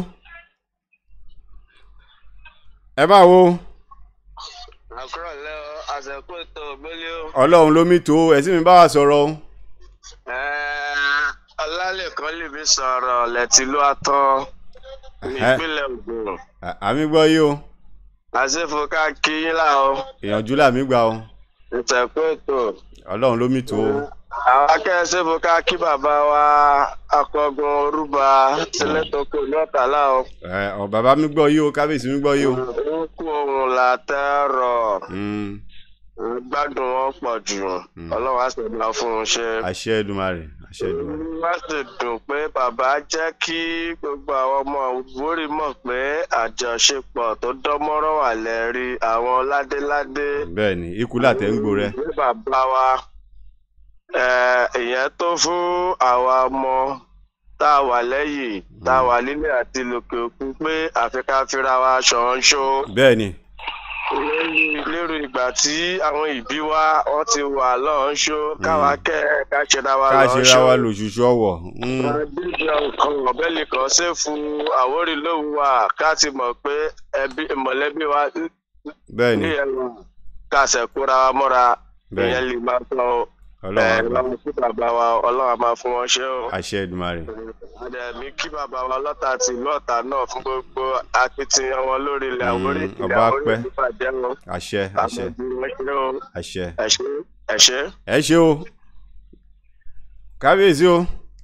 ẹ máa wo àkúrò lẹ ọ àsìkò ètò ògbélé o. ọlọ́run ló mi tó ẹ̀sìn mi bá wa sọ̀rọ̀ o ọlálẹ́kan lè mi sọ̀rọ̀ lẹ́tí ló àtọ́ ìpínlẹ̀ Ògùn À- àmì gbọ́ yìí o àṣefò ká kí yín láò ìyànjú làmì gbà o ìtẹ̀kọ́ ètò ọlọ́run ló mì tó o àwọn akẹ́sẹ̀fò ká kí bàbá wa akọgun orúba sílẹ̀tọ̀kọ̀ ní ọ̀tàlá o Ẹ, ọ bàbá mi gbọ́ yìí o kábíyèsí mi gbọ́ yìí o ń kú ohun làtẹ́rọ̀ Mm, gbádùn wọn pọ̀ jù ọlọ́run á sì máa fún un ṣe. àṣẹ Èdùmàrè àṣẹ Èdùmàrè wá sì dùn pé bàbá jẹ́ kí gbogbo àwọn ọmọ Àwórì mọ̀ pé àjọṣepọ̀ tó dánmọ́rán wà lẹ́rí àwọn ládéládé bẹ́ẹ̀ ni ikú làtẹ̀ ń gbò rẹ ní bàbá wa eh, ìyẹn tó fún àwa ọmọ tá a wà lẹ́yìn tá a wà nílé àti lókè òkun pé àfi ká fira wa ṣọ̀nṣó bẹ́ẹ̀ ni lórí- lérò ìgbà tí àwọn ìbí wa wọ́n ti wà lọ́nṣó káwa kẹ́ ẹ̀ ká ṣera wa ká lọ́nṣó. ṣe ra wa lòṣùṣù ọwọ̀ Mm, Adéjọ nǹkan ọ̀bẹ́lì kan ṣe fún Àwórì lóhùn wa ká ti mọ̀ pé ẹbí mọ̀lẹ́bí wa bẹ́ẹ̀ ni ní ẹ̀rọ ká ṣẹ̀kúra wa mọ́ra Bẹ́ẹ̀. ìyẹn lè máa tán o. ọlọ́run Ẹ̀, àgbà lọ́wọ́ sí bàbá wa ọlọ́run á máa fún wọn ṣe o. àṣẹ Èdùmàrè Àdẹ̀mí kí bàbá wa lọ́tà àti ìlú ọ̀tà náà fún gbogbo akitiyan wọn lórí ilẹ̀ Mm, Àwórì. ọba Ilẹ̀ Àwórì pẹ́. ti bàjẹ́ o. àṣẹ àṣẹ Àmọ̀ bí wọ́n ṣe o. àṣẹ Ẹ ṣé ẹ ṣé. ẹ ṣe o kábíyèsí o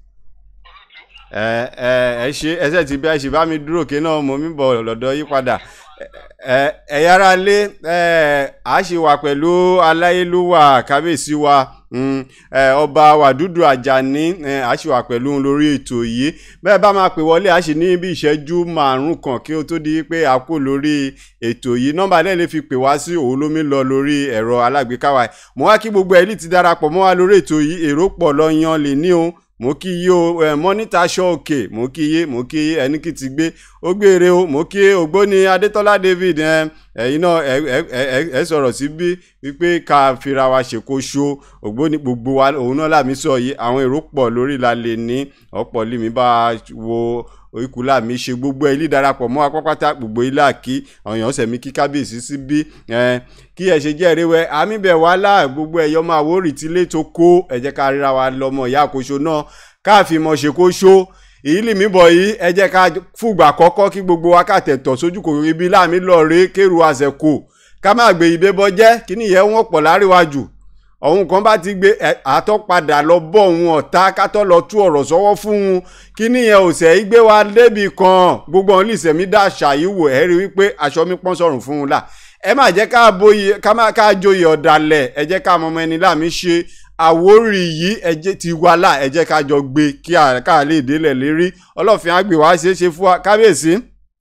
ẹ ẹ ẹ ṣe ẹsẹ tí bí a ṣe bá mi dúró ké náà mo mi bọ̀ lọ́dọ̀ yí padà ẹ ẹ yára lé ẹ a ṣe wà pẹ̀lú aláyélúwà kábíyèsí wa mm, ẹ ọba wàdúdù àjàní ẹ a ṣe wà pẹ̀lú òun lórí ètò yìí bẹ́ẹ̀ bá máa pè wọlé a ṣe ní bí ìṣẹ́jú márùn kan kí ó tó di pé a kó lórí ètò yìí nọ́mbà náà lè fi pè wá sí òun lómi lọ lórí ẹ̀rọ alágbèéká wa mo wá kí gbogbo ẹ̀lì ti darapọ̀ mọ́ wa lórí ètò yìí èrò pọ̀ lọ yan lè ní o mo kí yí o ẹ mọ́nítà aṣọ òkè mo kí yé mo kí yé ẹni kì ti gbé ó gbére o mo kí ògbóni adétọ́lá david ẹ ẹ̀yin náà ẹ ẹ ẹ ẹ sọ̀rọ̀ síbí wípé ká fira wa ṣèkó ṣo ògbóni gbogbo wa òun náà làmí sọ yìí àwọn èrò pọ̀ lórí la lè ní ọ̀pọ̀ lèmi bá wo ìkúlà mi ṣe gbogbo ilé darapọ̀ mọ́ apápátá gbogbo ilé àkí àwọn èèyàn sẹ̀mí kí kábíyèsí sí bí kí ẹ ṣe jẹ́ ìrẹ́wẹ́ àmì bẹ̀ wá láà gbogbo ẹ̀yọ́ máa wórì tí ilé tó kó ẹ jẹ́ ká ríra wa lọ́mọ ìyá àkóso náà káàfin mọ̀ ṣe kó ṣó èyí lè mí bọ̀ yìí ẹ jẹ́ ká fúgbà kọ́kọ́ kí gbogbo wa ká tẹ̀tọ̀ sójú kò ibi láàmì lọ́ọ̀rẹ́ kéru àṣẹkù ká má gbé ibẹ̀ bọ́ jẹ́ kí nìyẹn wọ́n pọ̀ láríwájú ọ̀hun kan bá ti gbé àtọ́padà lọ bọ́ òun ọ̀tá kátọ́ lọ tú ọ̀rọ̀ sọ́wọ́ fún un kí nìyẹn òsè igbe wa débi kan gbogbo ọ̀hún lìsẹ̀ mi dá ṣàyíwò ẹ̀ rí wípé aṣọ mi pọ́n sọ̀rùn fún un là ẹ má jẹ́ ká bóyè ká má ká joyè ọ̀dàlẹ̀ ẹ jẹ́ ká mọmọ ẹni láàmì ṣe àwórì yìí ẹ jẹ́ ti wá là ẹ jẹ́ ká jọ gbé kí ká lè délẹ̀ lérí ọlọ́fin àgbè wá ṣe é ṣe fún wa kábíyèsí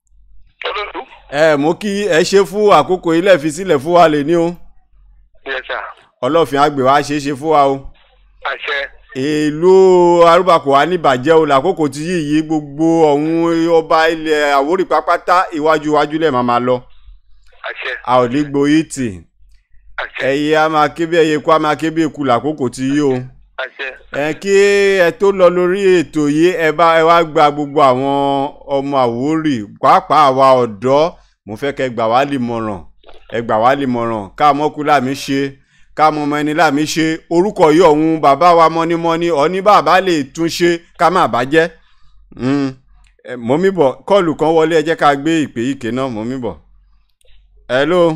ẹ mú kí ẹ ṣe fún àkókò ilẹ̀ fi sílẹ̀ fún wa lè ní o Yes, sir. ọlọ́fin àgbè wá ṣe é ṣe fún wa o àṣẹ èlò arúgbàkọ̀ wa níbàjẹ́ o làkókò tí yìí yí gbogbo ọ̀hún ọba ilẹ̀ àwórì pápátá iwájú iwájú lẹ̀ máa ma lọ àṣẹ a ò ní gboyè tì àṣẹ ẹyẹ a máa ké bí ẹyẹ kó a máa ké bí eku làkókò tí yí o àṣẹ ẹ kí ẹ tó lọ lórí ètò yìí ẹ bá ẹ wá gba gbogbo àwọn ọmọ àwórì pàápàá àwa ọ̀dọ́ mo fẹ́ kẹ́ gbà wá lè mọ̀ràn ẹ gbà wá lè mọ̀ràn ká mọ́kú láàmì ṣe ká mọ ọmọ ẹni láàmì ṣe orúkọ yìí ọ̀hún bàbá wa mọ́nímọ́ní ọ̀ní bàbá lè tún ṣe ká má bàjẹ́ mọ́ mi bọ̀ kọ́ọ̀lù kan wọlé ẹ jẹ́ ká gbé ìpè yìí ké náà mọ́ mi bọ̀ hello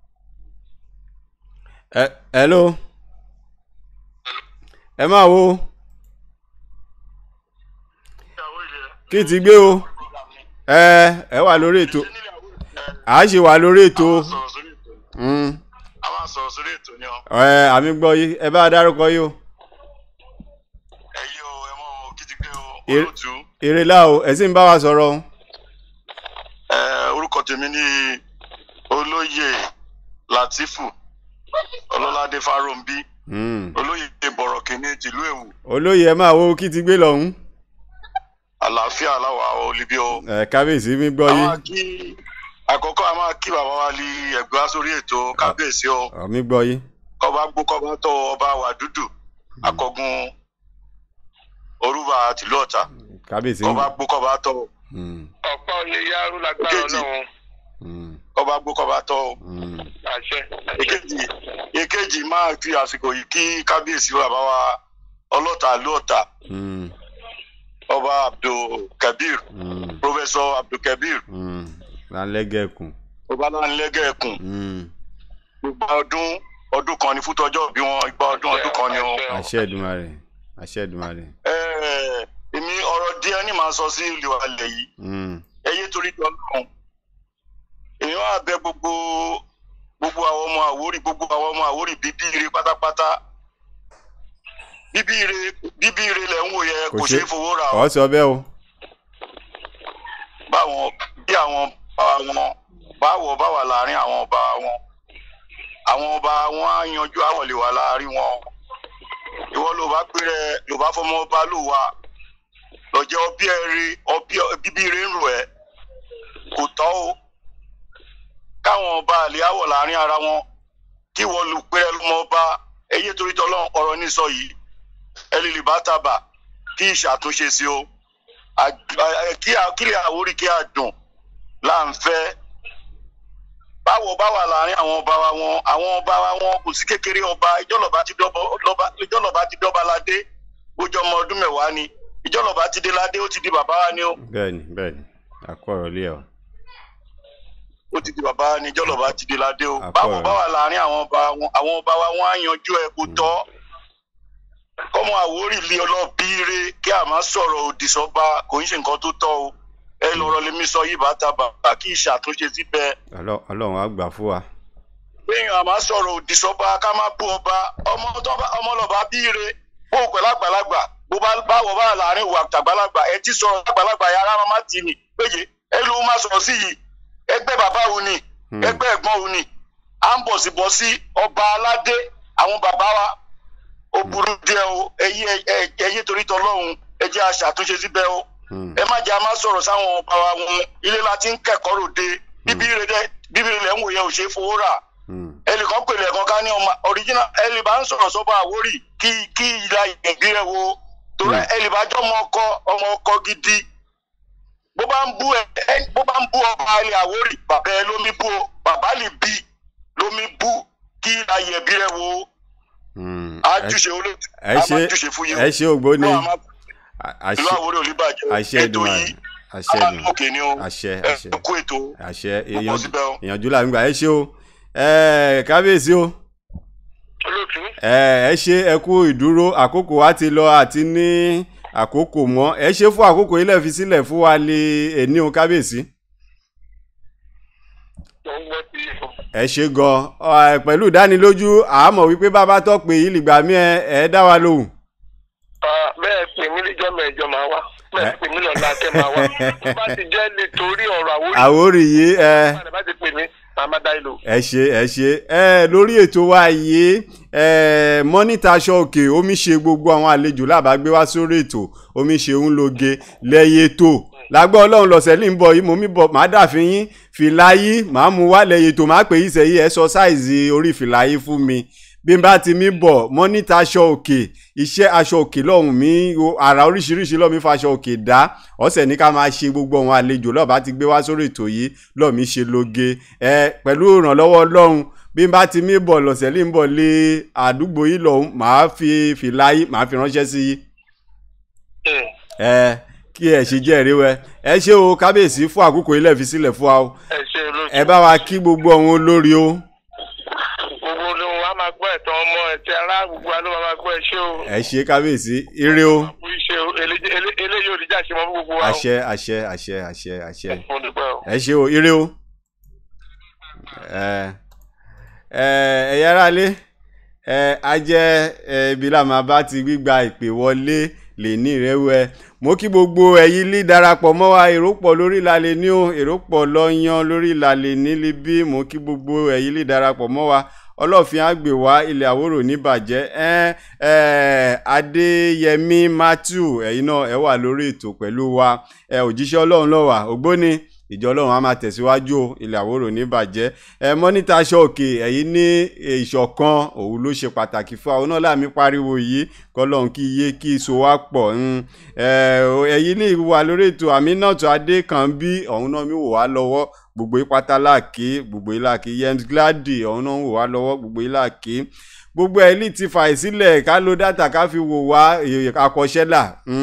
ẹ hello ẹ máa wo kí ti gbé o ẹ ẹ wà lórí ètò à á ṣe wà lórí ètò mm, a máa sọ̀rọ̀ sórí ètò ni ọ. ẹ àmì gbọ́ yìí ẹ bá a dárúkọ yìí o ẹ̀yin o ẹ mọ kìtìpé o Èrè- olóòtú. èrè là o ẹ sì ń bá wa sọ̀rọ̀ o ẹ orúkọ tèmi ní olóyè látìfù ọlọ́ládé fáròǹbí Mm. olóyè bọ̀rọ̀ kìíní tìlú èwù olóyè ẹ máa wo kí ti gbé lọ́hún àlàáfíà aláwọ̀ olùbí o. ẹ kábíyèsí mi gbọ́ a yìí máa kí àkọ́kọ́ a máa kí bàbá wa lé ẹ̀gbẹ́ wá sórí ètò kábíyèsí o àmì gbọ́ yìí kọ́ba gbó kọ́ba tọ́ ọba wa dúdú akọgun orúbà tìlú ọ̀tà kábíyèsí kọ́ba gbó kọ́ba tọ́ Mm, ọ̀pá olè yárú lágbára Ìkejì. ọlọ́run mm, kọ́ba gbó kọ́ba tọ́ o. mm. àṣẹ àṣẹ èkejì èkejì máa fi àsìkò yìí kí kábíyèsí bàbá wa ọlọ́ta ìlú ọ̀tà Mm, ọba abdulkabir mm, professor pọfẹsọ abdulkabir Mm. lálẹ́gẹ̀kùn. ọbalánilẹ́gẹ̀ẹ́kùn Mm. gbogbo ọdún ọdún kan ní fútọjọ́ bí wọn igba ọdún ọdún kan ni o. àṣẹ Èdùmàrè àṣẹ Èdùmàrè. Ẹ, èmi ọ̀rọ̀ díẹ̀ ní màá sọ sí ìlú alẹ̀ yìí Mm. ẹyẹ torí tọ́ lọ́hùn èmi wá bẹ gbogbo gbogbo àwọn ọmọ àwórì gbogbo àwọn ọmọ àwórì bíbí ire pátápátá bíbí ire bíbí ire lẹ̀ ń wò yẹ Kò kò ṣe- ṣeé fowó rà o ọ̀ sọ bẹ́ẹ̀ o. báwọn bí àwọn bá wọn báwọ̀ bá wà láàrin àwọn ọba wọn àwọn ọba wọn á yanjú àwọ̀ lè wà láàrin wọn ìwọ ló bá péré ló bá fọmọ ọba ló wà lọ́jọ́ ọbí ẹ̀rí ọbí bíbí ire ń rò ẹ́ kò tọ́ o káwọn ọba àlè àwọ̀ láàrin ara wọn kí wọ́n lù péré lọ́mọ ọba ẹyẹ torí tọ́lọ́ ọ̀rọ̀ ní sọ yìí ẹ lè lè bá tàbà kí ìṣàtúnṣe sí o àj- à- kí a- kí àwórí kí a dùn là ń fẹ́ báwo bá wà láàrin àwọn ọba wa wọn àwọn ọba wa wọn kò sí kékeré ọba ìjọlọba ti dọba lọba- ìjọlọba ti dọba ládé ojú ọmọ ọdún mẹ́wàá ni ìjọlọba ti dé ládé ó ti di bàbá wa ni ó bẹ́ẹ̀ni bẹ́ẹ̀ni àkọrọ lé ọ. ó ti di bàbá wa ni ìjọlọba ti dé ládé ó Àpọ̀ báwo rẹ̀. bá wà láàrin àwọn ọba wọn àwọn ọba wa wọn á yanjú ẹ kó tọ́ kọ́mọ àwórì lé ọlọ́bìíre kí a máa sọ̀rọ̀ òdì sọ́ba kò ń ṣe nǹkan tó tọ́ o ẹ lọ́rọ̀ lèmi sọ yìí bá ta bàbá kí ìṣàtúnṣe síbẹ̀ Ọlọ́- ọlọ́run á gbà fún wa. péyàn a máa sọ̀rọ̀ òdì sọ́ba ká má bú ọba ọmọ tó bá ọmọ lọ́ba bíire bó o pẹ̀lú àgbàlagbà bó bá báwọ̀ bá láàrin ìwà àgbàlagbà ẹ ti sọ̀rọ̀ àgbàlagbà yàrá máa má tì ní péye ẹ ló máa sọ̀rọ̀ sí yìí ẹgbẹ́ bàbá òun ni Hmm. ẹgbẹ́ ẹ̀gbọ́n òun ni à ń bọ̀ sí bọ̀ sí ọba aládé àwọn bàbá wa ó burú díẹ̀ o ẹyí ẹyí torí tọlọ́hún ẹ jẹ́ aṣàtúnṣe síbẹ̀ o Mm. ẹ má jẹ́ a máa sọ̀rọ̀ sáwọn ọba wa wọn ilé la ti ń kẹ́kọ̀ọ́ ròde bíbélì rẹ̀ bíbélì rẹ̀ ń wòye ò ṣe é fowó rà Mm. ẹnìkan pèlè ẹ̀kan ká ní ọmọ original ẹlẹ́bà ń sọ̀rọ̀ sọ́ba àwórì kí kí ìlà ìgbì rẹ̀ wo torí Hmm. ẹlẹ́bà jọ ọmọ ọkọ ọmọ ọkọ gidi bó bá ń bú ẹ ẹ- bó bá ń bú ọba ilẹ̀ àwórì bàbá ẹ lómi bú o bàbá lè bí lómi bú kí ìlà ìyẹ̀bí rẹ̀ wo Mm. àjùṣe olóòtú ẹ ṣe àjùṣe fún yìí ẹ ṣe ògbóni Ọlọ́run á máa- À- ìlú àṣẹ àwórì olùbàjẹ́ àṣẹ ètò Èdùmàrè yìí àṣẹ Èdùmàrè alálòkè ni o àṣẹ ẹ àṣẹ kú ètò àṣẹ Gbogbo ìyànjú síbẹ̀ o. ìyànjú là ń gbà ẹ ṣe o ẹ kábíyèsí o olóòtú ẹ ẹ ṣe ẹ kú ìdúró àkókò wa ti lọ àti ní àkókò mọ́ ẹ ṣe fún àkókò ilẹ̀ fi sílẹ̀ fún wa lè èní o kábíyèsí tó ń gbọ́ sí ìfọ̀. ẹ ṣe gan ọ, pẹ̀lú ìdánilójú àmọ̀ wípé bàbá tó pè yí lìgbà mí ẹ ẹ dá wa lóhùn. Ah, bẹ́ẹ̀ pè mí níjọ́ mẹ́jọ máa wá bẹ́ẹ̀ pè mí lọ́la tẹ́ máa wá tó bá ti jẹ́ lè torí ọ̀rọ̀ àwòrán àwórì yìí ẹ. ìgbà bá ti pè mí màá má dá ìlò. ẹ ṣe ẹ ṣe ẹ lórí ètò wa yìí ẹ mọ́nítà aṣọ òkè omi ṣe gbogbo àwọn àlejò lábàágbé wá sórí ètò omi ṣe ń loge lẹ́yìn ètò lágbọ́ ọlọ́run lọ́sẹ̀ ní bọ̀ yìí mo mi bọ̀ má dàfin yín fìlà yìí màá mú wá lẹ́yìn ètò má pè yí sẹ́yìn ẹ sọ sáìzì orí fìlà yìí fún mi bí n bá ti mi bọ̀ mọ́nítà aṣọ òkè iṣẹ́ aṣọ òkè lọ́hùn mi o, àrà oríṣiríṣi lọ́ọ̀ mi faṣọ òkè dá ọ̀sẹ̀ ní ká máa ṣe gbogbo àwọn àlejò lọ́ọ̀ bá ti gbé wá sórí ètò yìí lọ́ọ̀ mi ṣe loge ẹ pẹ̀lú ìrànlọ́wọ́ ọlọ́run bí n bá ti mi bọ̀ lọ́sẹ̀ ní bọ̀ lé àdúgbò yìí lọ́hùn màá fi fìlà yìí màá fi ránṣẹ́ sí yìí ẹ kí ẹ ṣe jẹ́rìí wẹ ẹ ṣé o kábíyèsí fún àkókò ilẹ̀ fi sílẹ̀ fún wa o ẹ ṣe olóòtú. ẹ bá wa kí gbogbo àwọn olórí o gbogbo olóhùn wa máa gbọ́ ẹ̀tọ́ ọmọ ẹ̀tẹ́ ará gbogbo wa ló máa gbọ́ ẹ ṣé o. ẹ ṣé kábíyèsí ire o àbú iṣẹ́ o Ele- ele- eléyìí ò ní jà ṣe mọ́ fún gbogbo wa o. àṣẹ àṣẹ àṣẹ àṣẹ àṣẹ mo dúpẹ́ o. ẹ ṣé o ire o ẹ ẹ ẹ̀yà ara lé ẹ a jẹ́ ẹ ibi là máa bá ti gbígba ìpè wọlé lè ní ìrẹ́wẹ́ mo kí gbogbo ẹ̀yin lè darapọ̀ mọ́ wa èrò pọ̀ lórí ìlàlẹ̀ ní o èrò pọ̀ lọ́yàn lórí ìlàlẹ̀ nílé bí mo kí gbogbo ẹ̀yin lè darapọ̀ mọ́ wa ọlọ́fin àgbè wá ilẹ̀ àwòrò níbàjẹ́ ẹ ẹ adéyẹmí matthew ẹ̀yin náà ẹ wà lórí ètò pẹ̀lú wa ẹ òjíṣẹ́ ọlọ́run lọ́wà ògbóni ìjọ ọlọ́run á máa tẹ̀síwájú o ilẹ̀ àwòrò níbàjẹ́ ẹ mọ́nítà aṣọ òkè ẹ̀yin ní ìṣọ̀kan òun ló ṣe pàtàkì fún àwọn náà láàmì pariwo yìí kọlọ́run kí iye kí iṣo wa pọ̀ ń ẹ ẹ̀yin ní ìwà lórí ètò Aminatu Adékànbí ọ̀hún náà mi wò wá lọ́wọ́ gbogbo ìpátá láàkì gbogbo ìlàkì Yems Glady ọ̀hún náà ń wò wá lọ́wọ́ gbogbo ìlàkì gbogbo ẹ̀ lè ti fà sílẹ̀ ká lo dátà ká fi wò wá akọ́ṣẹ́là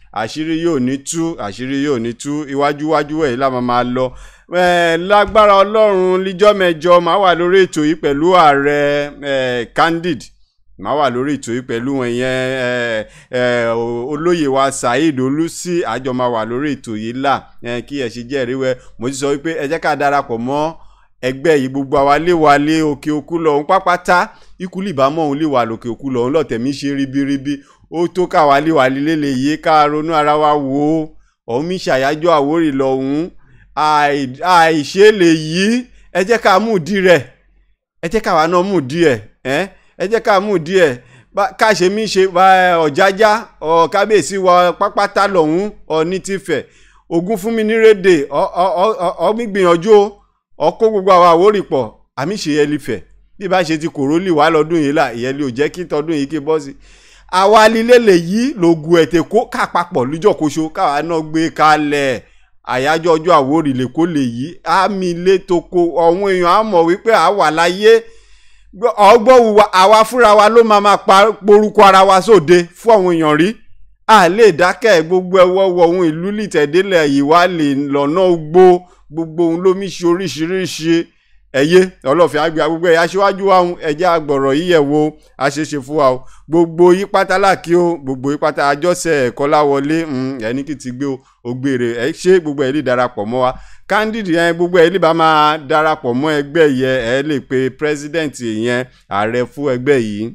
àṣírí yóò ní tú àṣírí yóò ní tú iwájúwájú ẹ̀ la máa máa lọ Eh, lágbára ọlọ́run líjọ́ mẹ́jọ máa wà lórí ètò yìí pẹ̀lú ààrẹ eh, candid máa wà lórí ètò yìí pẹ̀lú wọn yẹn eh, eh, o- olóyè wa saheed olùsí àjọ máa wà lórí ètò yìí là eh, kí ẹ ṣe jẹ́ ìríwẹ́ mo ti sọ wípé ẹ jẹ́ ká darapọ̀ mọ́ ẹgbẹ́ yìí gbogbo àwa lé wa lé òkè òkú lọ òun pápátá ikú lè bá mọ́ òun lè wà lókè òkú lọ òun lọ́tẹ̀mí ṣe ribiribi ó tó káwa lé wa lílé lè yé ká ronú ara wa wò ó òun mi ṣàyájọ́ àwórì lọ́hùn àì- àìṣe lè yí ẹ jẹ́ ká mú ìdí rẹ̀ ẹ jẹ́ káwa náà mú ìdí ẹ̀ ẹ́ ẹ jẹ́ ká mú ìdí ẹ̀ bá- ká ṣe mí ṣe bá, ẹ, ọ̀jájá ọ̀ kábíyèsí wa pápátá lọ́hùn ọ̀ ní tìfẹ̀ ogun fún mi ní rédè ọ- ọ- ọ- ọ- ọ mi gbìyànjú o ọ kó gbogbo àwọn àwórì pọ̀ àmì ṣe yẹ lífẹ̀ bí bá ṣe ti kòrólì wá lọ́dún yìí là ìyẹn lè ò jẹ́ kí tọdún yìí kí bọ́ sí àwa lílé lè yí lògùn ẹ̀tẹ̀ kó ká papọ̀ lójọ́koṣo káwa náà gbé kalẹ̀ àyájọ́ ọjọ́ àwórì lè kó lè yí àmì ilé tó kó ọ̀hún èèyàn á mọ̀ wípé à wà láyé ọgbọ́n wùwà àwa fúnra wa ló máa máa pa porúkọ ara wa sóde fún àwọn èèyàn rí a lè dákẹ́ gbogbo ẹwọ́ wọ ohun ìlú lìtẹ̀délẹ̀ yìí wá lè lọ́nà gbó gbogbo ohun ló mi ṣe oríṣiríṣi ẹ̀yẹ ọlọ́fin àgbẹ̀ gbogbo ẹ̀yà aṣíwájú wa ń ẹ̀jẹ̀ àgbọ̀rọ̀ yíyẹ̀ wo àṣeṣe fún wa o gbogbo yí pátá làkí o gbogbo yí pátá àjọṣe ẹ̀kọ́ láwọlé ẹni kì í ti gbé o ògbèrè ẹ̀ ṣé gbogbo ẹ̀ lè darapọ̀ mọ́ wa candid yẹn gbogbo ẹ̀ lè bá máa darapọ̀ mọ́ ẹgbẹ́ yẹn ẹ̀ lè pe president yẹn ààrẹ fún ẹgbẹ́ yìí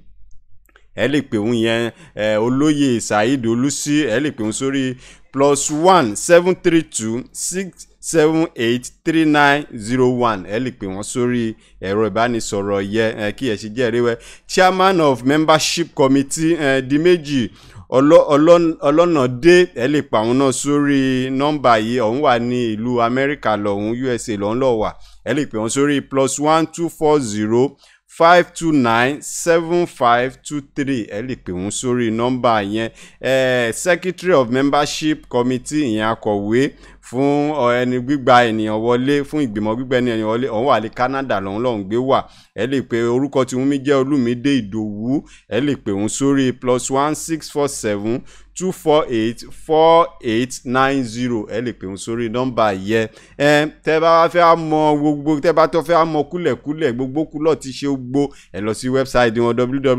ẹ lè pè òun yẹn ẹ olóyè saheed olùsí ẹ lè pè òun sórí plus one seven three two six seven eight three nine zero one ẹ lè pè wọ́n sórí ẹ̀rọ ìbánisọ̀rọ̀ yẹ ẹ kí ẹ ṣe jẹ́ ẹ̀rẹ́wẹ́ chairman of membership committee ẹ di méjì ọlọ́- ọlọ́- ọlọ́nàdé ẹ lè pa àwọn náà sórí nọ́mbà yìí ọ̀hún wà ní ìlú amẹ́ríkà lọ́hún usa lọ́hún lọ́ọ́ wà ẹ lè pè wọ́n sórí plus one two four zero five two nine seven five two three ẹ lè pè wọ́n sórí nọ́mbà yẹn eh, secretary of membership committee ìyẹn akọ̀wé fún ọ, ẹni gbígba ènìyàn wọlé fún ìgbìmọ̀ gbígba ènìyàn wọlé ọ̀hún wà ní canada lọ́hún lọ́hún gbé wà ẹ lè pe orúkọ tí wọ́n mi jẹ́ olúmídé ìdòwú ẹ lè pè wọ́n sórí plus one six four seven two four eight four eight nine zero ẹ lè pè wọ́n sórí nọ́mbà yẹ ẹ tẹ́ bá wá fẹ́ mọ gbogbo tẹ́ bá tó fẹ́ mọ kúlẹ̀kúlẹ̀ gbogbo kúlọ̀ ti ṣe gbó ẹ lọ sí wẹ́bsáìtì wọn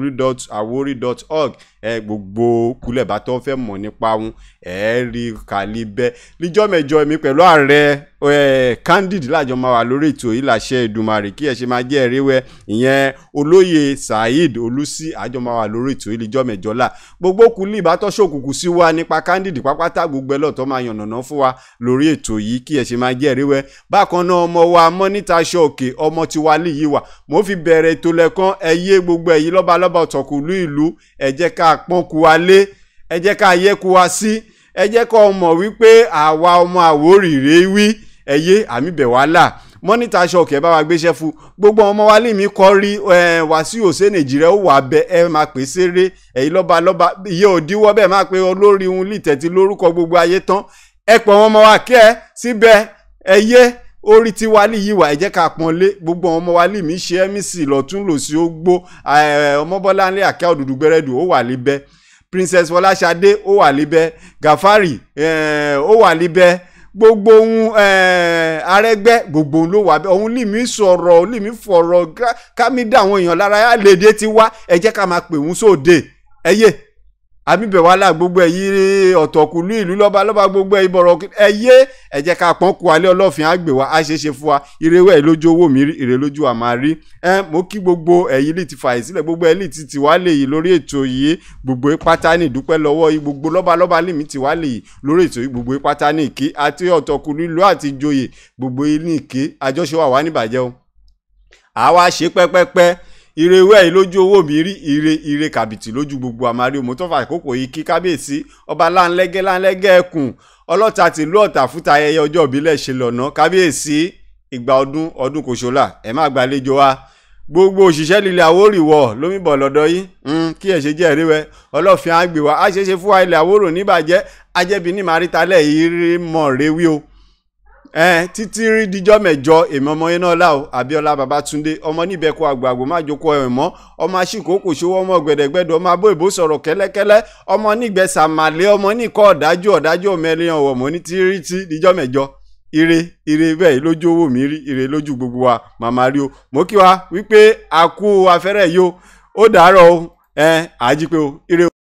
www.awori.org ẹ gbogbo kúlẹ̀ bá tó fẹ́ mọ̀ nípa wọn ẹ rí kàlí bẹ́ẹ̀ níjọ́ mẹ́jọ mi pẹ̀lú ààrẹ ẹ candid lájọ máa wà lórí ètò yìí làṣẹ ìdùmarè kí ẹ ṣe máa jẹ́ ẹ̀ríwẹ́ ìyẹn olóyè saheed olùsí àjọ máa wà lórí ètò yìí níjọ́ mẹ́jọ là gbogbo kùlì ìbátọ́ ṣòkùnkùn sí wa nípa candid pápátá gbogbo ẹlọ́tọ́ máa yànnàná fún wa lórí ètò yìí kí ẹ ṣe máa jẹ́ ẹ̀ríwẹ́ bákan náà ọmọ wa mọ́nítà ṣọ́ọ̀kì ọmọ tiwa lè yí wa mo fi bẹ̀rẹ̀ ètò lẹ́kàn ẹ yé gbogbo ẹ̀yìn lọ́balọ́ba ọ̀tọ̀kùlú ìlú ẹ jẹ́ ká pọ́n ku wa lé ẹ jẹ́ ká yẹ ku wa sí ẹ jẹ́ kó mọ̀ wípé àwa ọmọ àwórìrè wí ẹ yé àmì bẹ̀ wá là mọ́nítà ṣọ́ọ̀kì ẹ bá wa gbéṣẹ́ fún gbogbo ọmọ wa lè mí kọ́ rí wàsíù òsè nàìjíríà ó wà bẹ ẹ máa pè séré ẹ̀yin lọ́ba lọ́ba iye òdiwọ́ bẹ́ẹ̀ máa pe olórí òun lìtẹ̀tì lórúkọ gbogbo ayé tán ẹ pọ̀ wọn ọmọ wa kẹ́ ẹ síbẹ̀ ẹ yé orí tí wálé yìí wà ẹ jẹ́ ká pọ́n lé gbogbo ọmọ wálé mi ṣe ẹ́mísì lọ́tún lòsì ó gbó ọmọbọ́láńlé àkẹ́ òdùdú gbẹ́rẹ́dù ó wà líbẹ́ princess fọláṣadé ó wà líbẹ́ gàfárì eh, ó wà líbẹ́ gbogbo ohun eh, arẹgbẹ gbogbo ohun ló wà bẹ ohun lè mí sọ̀rọ̀ lè mí fọ̀rọ̀ ká- ká mi dá àwọn èèyàn lára yá léde ti wá ẹ jẹ́ ká máa pè wọ́n sóde ẹ yé àbíbẹ̀wálà gbogbo ẹ̀ yí ọ̀tọ̀kùlú ìlú lọ́ba lọ́ba gbogbo ẹ̀ ìbọ̀rọ̀ ẹ yé ẹ jẹ́ ká pọ́n kú alẹ́ ọlọ́fin àgbè wa á ṣeé ṣe fún wa ìrẹ́wẹ́ ẹ̀ lójú owó mi rí ìrẹ́ lójú wa máa rí ẹ mo kí gbogbo ẹ̀yìn lè ti fààyè sílẹ̀ gbogbo ẹ̀ lè ti tì wá lè yìí lórí ètò yìí gbogbo pátá ní ìdúpẹ́ lọ́wọ́ yìí gbogbo lọ́ba lọ́ba lè mí tì wá lè yìí lórí ètò yìí gbogbo pátá ní ìkí àti ọ̀tọ̀kùlú ìlú àti ìjòyè gbogbo ní ìkí àjọṣe wà wá níbàjẹ́ o àwa ṣe pẹ́pẹ́pẹ́ ire ìwé yìí lójú owó mi rí ire ire kàbìtì lójú gbogbo àmàrí òmò tó fà àkókò yìí kí kábíyèsí ọba láńlẹ́gẹ́ láńlẹ́gẹ́ ẹkùn ọlọ́ta tìlú ọ̀tà fúta ayẹyẹ ọjọ́ ìbílẹ̀ ṣe lọ́nà kábíyèsí ìgbà ọdún ọdún kò ṣọlá ẹ má gbàlejò wa gbogbo òṣìṣẹ́ lílẹ̀ àwórì wọ̀ lómìbọ̀ lọ́dọ̀ yìí mm, kí ẹ̀ ṣe jẹ́ ìríwẹ́ ọlọ́fin àgbè wa á ṣeéṣe fún wa ilẹ̀ àwòrò níbàjẹ́ ajẹ́bi ní màrítalẹ̀ yìí rí mọ̀ rewí o ẹ títí rí dijọ́ mẹ́jọ èmi ọmọ yẹn náà là o abiola babatunde ọmọ níbẹ̀kọ àgbààgbò má jókòó ẹ̀ mọ́ ọmọ aṣíkò kò ṣòwò ọmọ gbẹ̀dẹ̀gbẹ̀dẹ̀ ọmọ abó ìbò sọ̀rọ̀ kẹ́lẹ́kẹ́lẹ́ ọmọ nígbẹ̀sà màlẹ́ ọmọ níkọ́ ọ̀dájú ọ̀dájú ọmọ ẹlẹ́yàn ọ̀wọ̀ mọ́ ní tírí tí dijọ́ mẹ́jọ ire ire bẹ́ẹ̀ lójú owó mi rí ire lójú gbogbo wa màmá rí o mo kí wa wípé a kú afẹ́rẹ́ yìí o ó dàárọ̀ o ẹ àjípé o ire o.